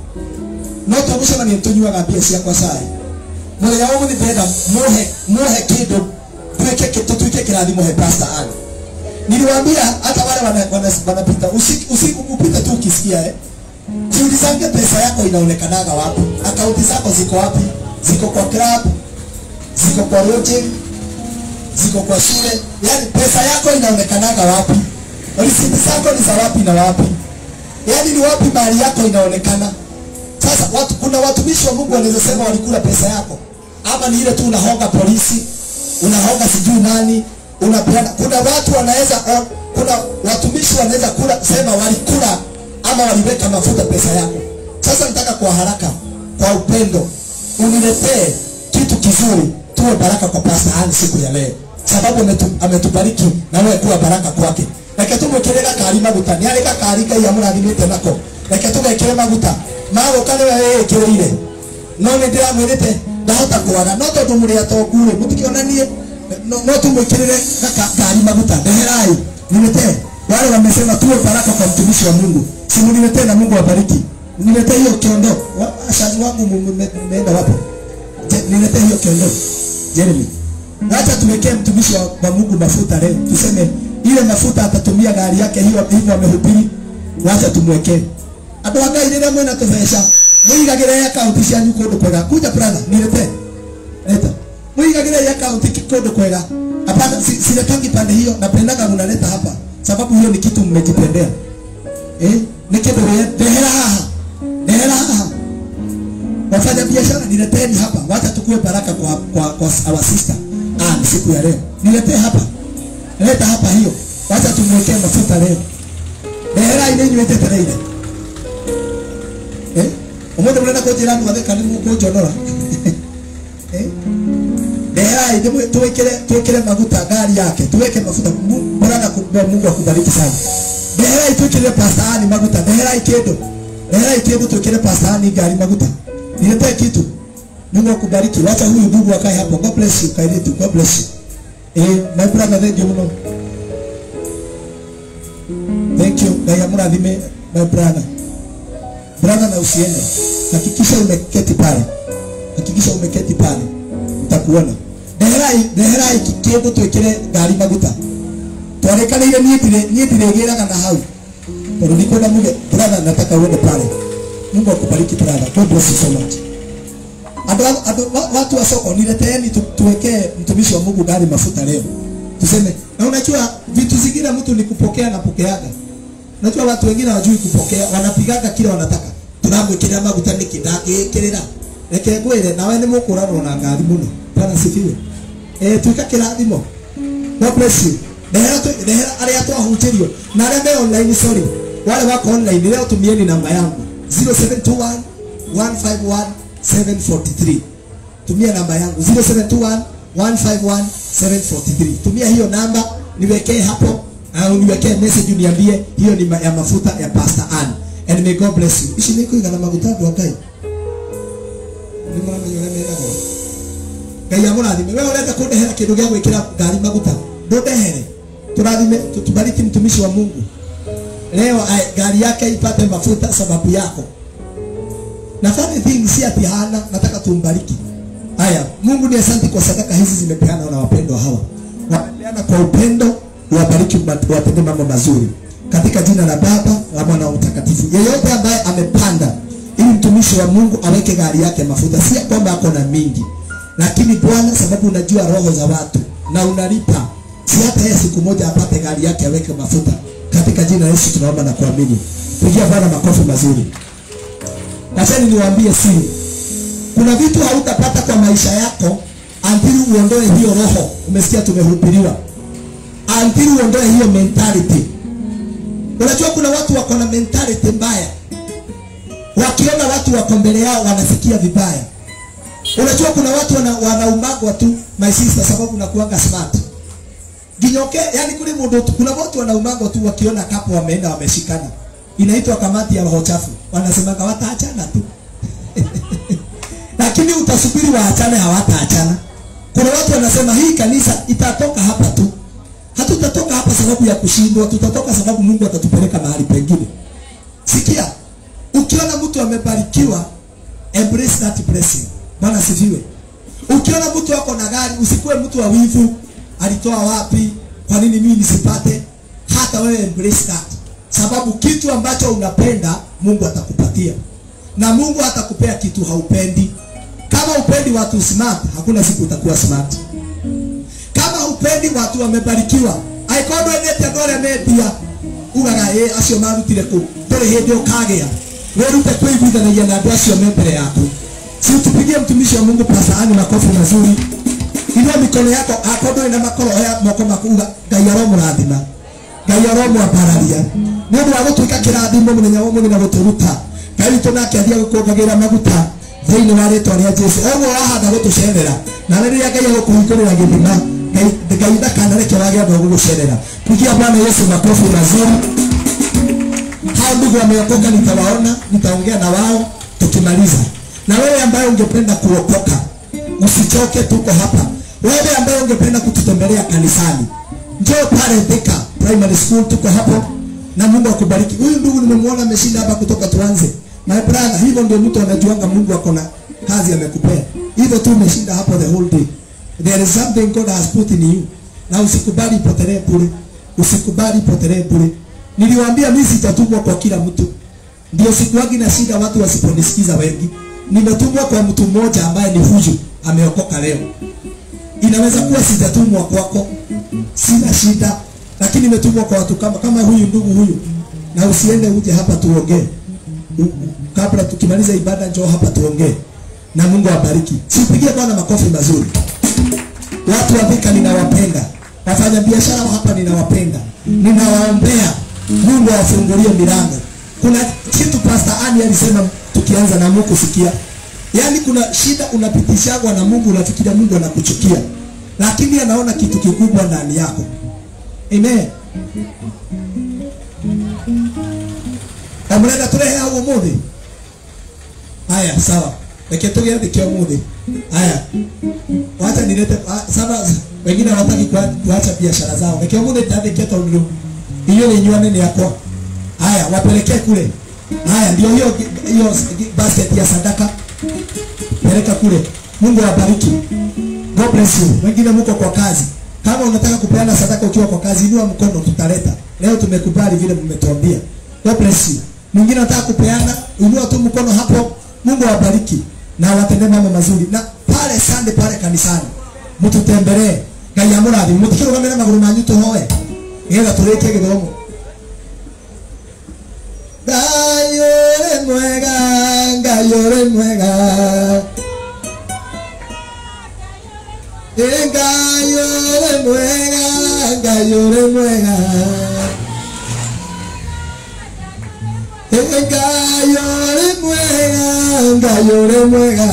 no twagũcemania tũnyuaga mbia ciakwa cai mũthenya wa mũthĩ ndĩrenda muhe muhe kĩndũ tuweke tutuike kĩrathimo he Pastor Ann niliwaambia hata wale wana- wana- wanapita usi- usi- upite tu ukisikia eh jiulizange pesa yako inaonekanaga wapi akaunti zako ziko wapi ziko kwa club ziko kwa lodging ziko kwa shule yani pesa yako inaonekanaga wapi risiti zako ni za wapi na wapi yani ni wapi mali yako inaonekana sasa watu, kuna watumishi wa mungu wanaweza sema walikula pesa yako ama ni ile tu unahonga polisi unahonga sijui nani unapeana kuna watu wanaweza on- kuna watumishi wanaweza kula sema walikula ama waliweka mafuta pesa yako sasa nataka kwa haraka kwa upendo uniletee kitu kizuri tuwe baraka kwa Pastor Ann siku ya leo sababu ametu- ametubariki na wewe kuwa baraka kwake reke tumwikire gakari maguta nĩ arĩ gakari ngai amũrathimĩte nako reke tũgekĩre maguta magũka nĩwe wĩĩkĩrĩire no nĩ ndĩramwĩrĩte ndahota kwaga no tondũ mũrĩ atongu rĩ mũtikĩonanie no, no tumwĩkĩrĩre gaka- gari maguta ndeherai niletee wale wamesema tuwe baraka kwa mtumishi wa Mungu simuniletee na Mungu awabariki niletee hiyo kiondo Wa- washazi wangu mu- mme- mmeenda wapi Je, niletee hiyo kiondo Jeremy wacha tuwekee mtumishi wa, wa Mungu mafuta leo tuseme ile mafuta atatumia gari yake hiyo hivyo amehubiri wacha tumwekee andå a ngai rä rä a mwena tå beca må igagä re akaunti cianyu kå ndå kwega kuja brother nilete leta må igagä re akaunti kå ndå kwega hapana si- siletangi pande hiyo napendaga mnaleta hapa sababu hiyo ni kitu mmejipendea eh ni kitu dehera haha dehera haha wafanya biashara nileteni hapa wacha tukue baraka kwa kwa, kwa our sister ah siku ya leo niletee hapa leta hapa hiyo wacha tumwekee mafuta leo dehera ine nywete tereire eh umoja mnaenda kujira ndu wathe kani mukunjonora eh dehera ine tuwekele tuwekele mafuta gari yake tuweke mafuta Mu- Bwana kumbe Mungu akubariki sana dehera tuwekele pasta ani mafuta dehera ikindo dehera ikindo tuwekele pasta ani gari mafuta niletee kitu Mungu akubariki wacha huyu ndugu akae hapo God bless you kairitu God bless you eh my brother thank you mno thank you na yamurathime my brother brother na usiende hakikisha umeketi pale hakikisha umeketi pale utakuona ndeherai ndeherai kindu twikire ngari maguta twarekanire niĩ ndire niĩ ndirĩgĩraga na hau tondũ ndikwenda muge brother nataka uende pale mungu akubariki brother god bless you so much Ando, ando, wa- watu wa soko nileteeni tu, tuwekee mtumishi wa Mungu gari mafuta leo. Tuseme na unajua vitu zingine mtu ni kupokea na pokeaga. Unajua watu wengine hawajui kupokea, wanapigaga kile wanataka. Tunamwekea maguta niki ndangĩkĩrĩra. Reke ngwĩre nawe nĩ mũkũranwo na ngari mũno. Bwana sifiwe. Eh tuika kĩrathimo. God bless you. Ndehera tu ndehera arĩa twahunjĩrio na arĩa me online sorry. Wale wako online leo tumieni namba yangu 0721 151 743 tumia namba yangu 0721 151 743 tumia hiyo namba niwekee hapo au niwekee message uniambie hiyo ni ma- ya mafuta ya Pastor Ann and may God bless you ici nĩ kũigana maguta andũ a Ngai nĩ mũramenya ũrĩa meragwo Ngai amũrathime wewe ũrenda kũndehera kĩndũ gĩa gwĩkĩra ngari maguta ndũndehere tũrathime tubariki mtumishi wa Mungu leo ai, gari yake ipate mafuta sababu yako na funny thing si ati hana nataka tumbariki haya mungu ni asante kwa sadaka hizi zimepeana na wapendwa hawa wamepeana kwa upendo wabariki watende mambo mazuri katika jina la baba la mwana wa mtakatifu yeyote ambaye amepanda ili mtumishi wa mungu aweke gari yake mafuta si ya kwamba ako na mingi lakini bwana sababu unajua roho za watu na unalipa si hata yeye siku moja apate gari yake aweke mafuta katika jina la yesu tunaomba na kuamini pigia bwana makofi mazuri Wacheni niwaambie siri. Kuna vitu hautapata kwa maisha yako until uondoe hiyo roho. Umesikia tumehubiriwa. Until uondoe hiyo mentality. Unajua kuna watu wako na mentality mbaya. Wakiona watu wako mbele yao wanasikia vibaya. Unajua kuna watu wana, wanaumagwa tu my sister sababu nakuanga smart. Ginyoke, yani kule mundu kuna watu wanaumagwa tu wakiona kapo wameenda wameshikana inaitwa kamati ya roho chafu wanasemaga wataachana tu lakini utasubiri waachane hawataachana kuna watu wanasema hii kanisa itatoka hapa tu hatutatoka hapa sababu ya kushindwa tutatoka sababu mungu atatupeleka mahali pengine sikia ukiona mtu amebarikiwa embrace that blessing bwana sifiwe ukiona mtu ako na gari usikuwe mtu wa wivu alitoa wapi kwa nini mimi nisipate hata wewe embrace that sababu kitu ambacho unapenda mungu atakupatia na mungu hatakupea kitu haupendi kama upendi watu smart hakuna siku utakuwa smart kama upendi watu wamebarikiwa aikondwo nete andå arä a mendia ugaga ä acio marutire kå ndå rä hä ndä å kagä a wärute kwä iguithanagia na andå acio me mbere yaku si tupigie mtumishi wa mungu pasaani makofi mazuri inua mikono yako akondå na makoro oya moko maku uga ngai aromå rathima ngai aromwambararia nä å ndå wa gå tuä ka kä rathimo må thenya wa må na gå tå ruta ngai witå nake athia gå kångagä ra maguta thä-inä wa rä twa rä a jesu oguo wahanda gå tå cerera na rä rä a ngai agå kå hingå rä ra gä thima ngai ndakanareke wage andå agå gå cerera pigia bwana yesu makofi mazuri hao ndugu wameokoka nitawaona nitaongea na wao tukimaliza na wewe ambaye ungependa kuokoka usichoke tuko hapa wewe ambaye ungependa kututembelea kanisani njoo pale Thika primary school tuko hapo na mungu akubariki huyu ndugu nimemwona ameshinda hapa kutoka tuanze my brother hivyo ndio mtu anajuanga mungu ako na kazi amekupea hivyo tu umeshinda hapo the whole day there is something god has put in you na usikubali ipotelee bure usikubali ipotelee bure niliwaambia mimi sitatumwa kwa kila mtu ndio sikuwagi na shida watu wasiponisikiza wengi nimetumwa kwa mtu mmoja ambaye ni huyu ameokoka leo inaweza kuwa sijatumwa kwako sina shida lakini nimetumwa kwa watu kama kama huyu ndugu huyu na usiende uje hapa tuongee U- u- kabla tukimaliza ibada njoo hapa tuongee na mungu awabariki sipigie bwana makofi mazuri watu wa Thika ninawapenda wafanya biashara wa hapa ninawapenda ninawaombea mungu awafungulie milango kuna kitu pastor ani alisema tukianza na mungu sikia yaani kuna shida unapitishagwa na mungu unafikiria mungu anakuchukia lakini anaona kitu kikubwa ndani yako amen amrenda turehe hau umuthi haya sawa reke tugiathike umuthi haya wacha nilete ah, sasa wengine hawataki kua- kuacha biashara zao reke umuthi tandike tondu hiyo ni nyuane ni yakwa haya wapelekee kule haya ndio hiyo hiyo basket ya sadaka peleka kule mungu awabariki god bless you wengine mko kwa kazi kama unataka kupeana sadaka ukiwa kwa kazi inua mkono tutaleta leo tumekubali vile mmetuambia god bless you mwingine anataka kupeana inua tu mkono hapo mungu awabariki na awatendee mambo mazuri na pale sande pale kanisani mtutembelee ngai amurathi mutikirugamire maguru manyu tuhoe nigetha turikie githomo ngai uri mwega ngai uri mwega Ee, ngai uri mwega ngai uri mwega Ee, ngai uri mwega ngai uri mwega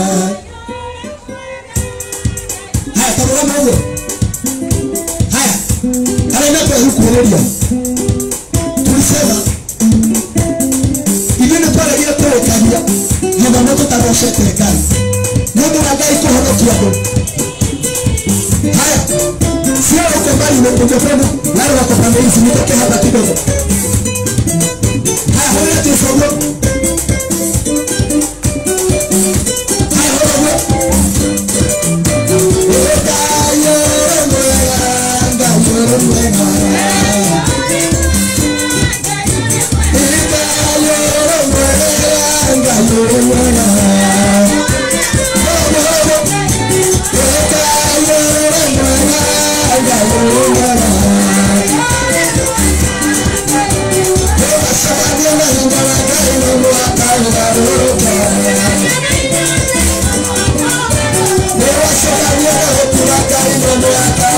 haya tarũgama ũguo haya arĩa mekwĩhukuhĩrĩria tulisema ithuĩ nĩ twaregire kũrĩkagia gĩthomo tũtarocete ngai nĩ ũndũ wa ngai kũhonokia andũ haya sio uko mbali na ungependa wale wako pande hizi nitoke hapa kidogo haya hoya tufaulu haya hoya hoya Ekayo mwega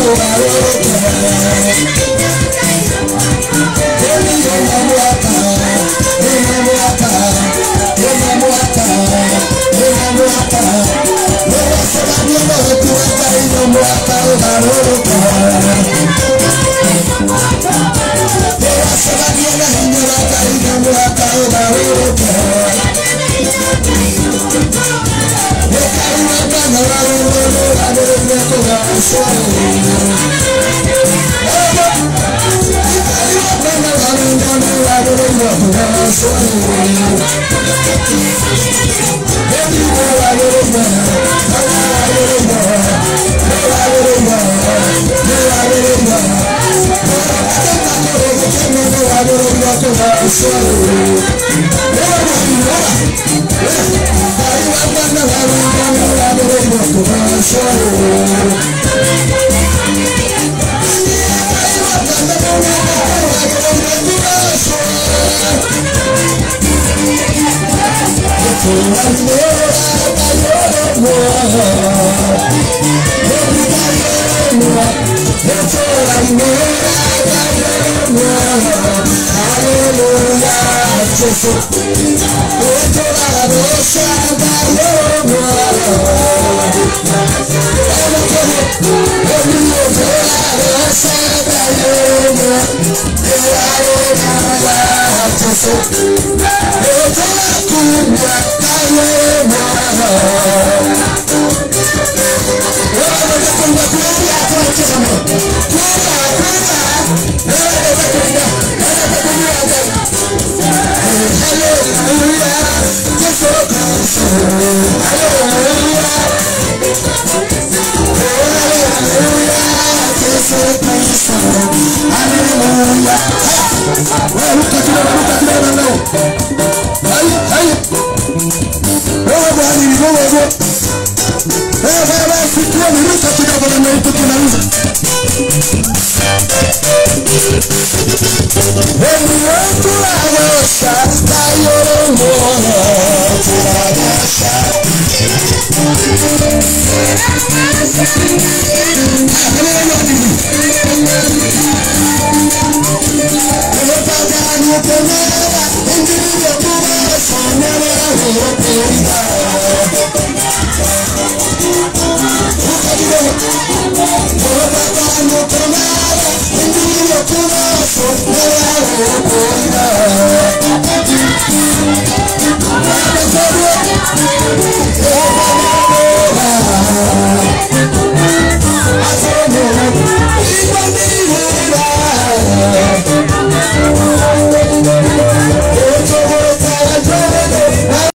Thank you.